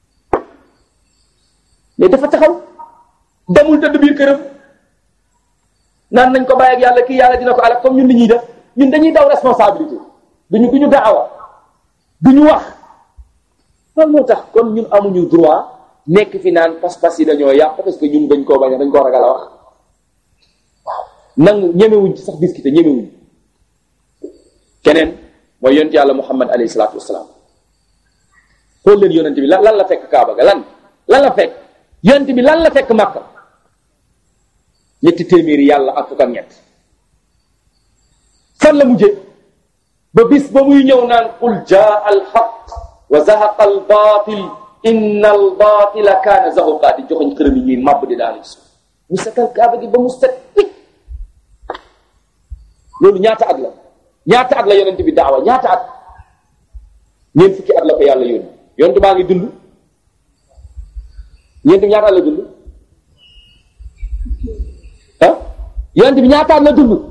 mais dafa taxaw demul tëdd biir këram naan nañ ko bàyyi ak yàlla kii yàlla dina ko alak comme ñun li ñuy def ñun dañuy daw responsabilité duñu duñu daawa duñu wax loolu moo tax kon ñun amuñu droit nekk fi naan pas-pas yi dañoo yàq parce que ñun dañ koo bañ dañ koo ragal a wax waaw nangu ñemewuñ ci sax discuter ñemewuñ keneen mooy yonent yàlla muhammad alayhi salaatu wasalaam xool leen yonent bi lan lan la fekk kaaba ga lan lan la fekk yonent bi lan la fekk màkka ñetti téeméeri yàlla ak fukk ak ñett fan la mujje ba bis ba muy ñëw naan qul jaa al xaq wa zahaqa al batil inna al batila kaana zahuqa di joxoñ xërëm yi ñuy màbb di daanu suuf ñu setal kaaba gi ba mu set picc loolu ñaata at la ñaata at la yonent bi daawa ñaata at ñeent fukki at la ko yàlla yónni yonent baa ngi dund ñeent bi ñaata at la dund ah yonent bi ñaata at la dund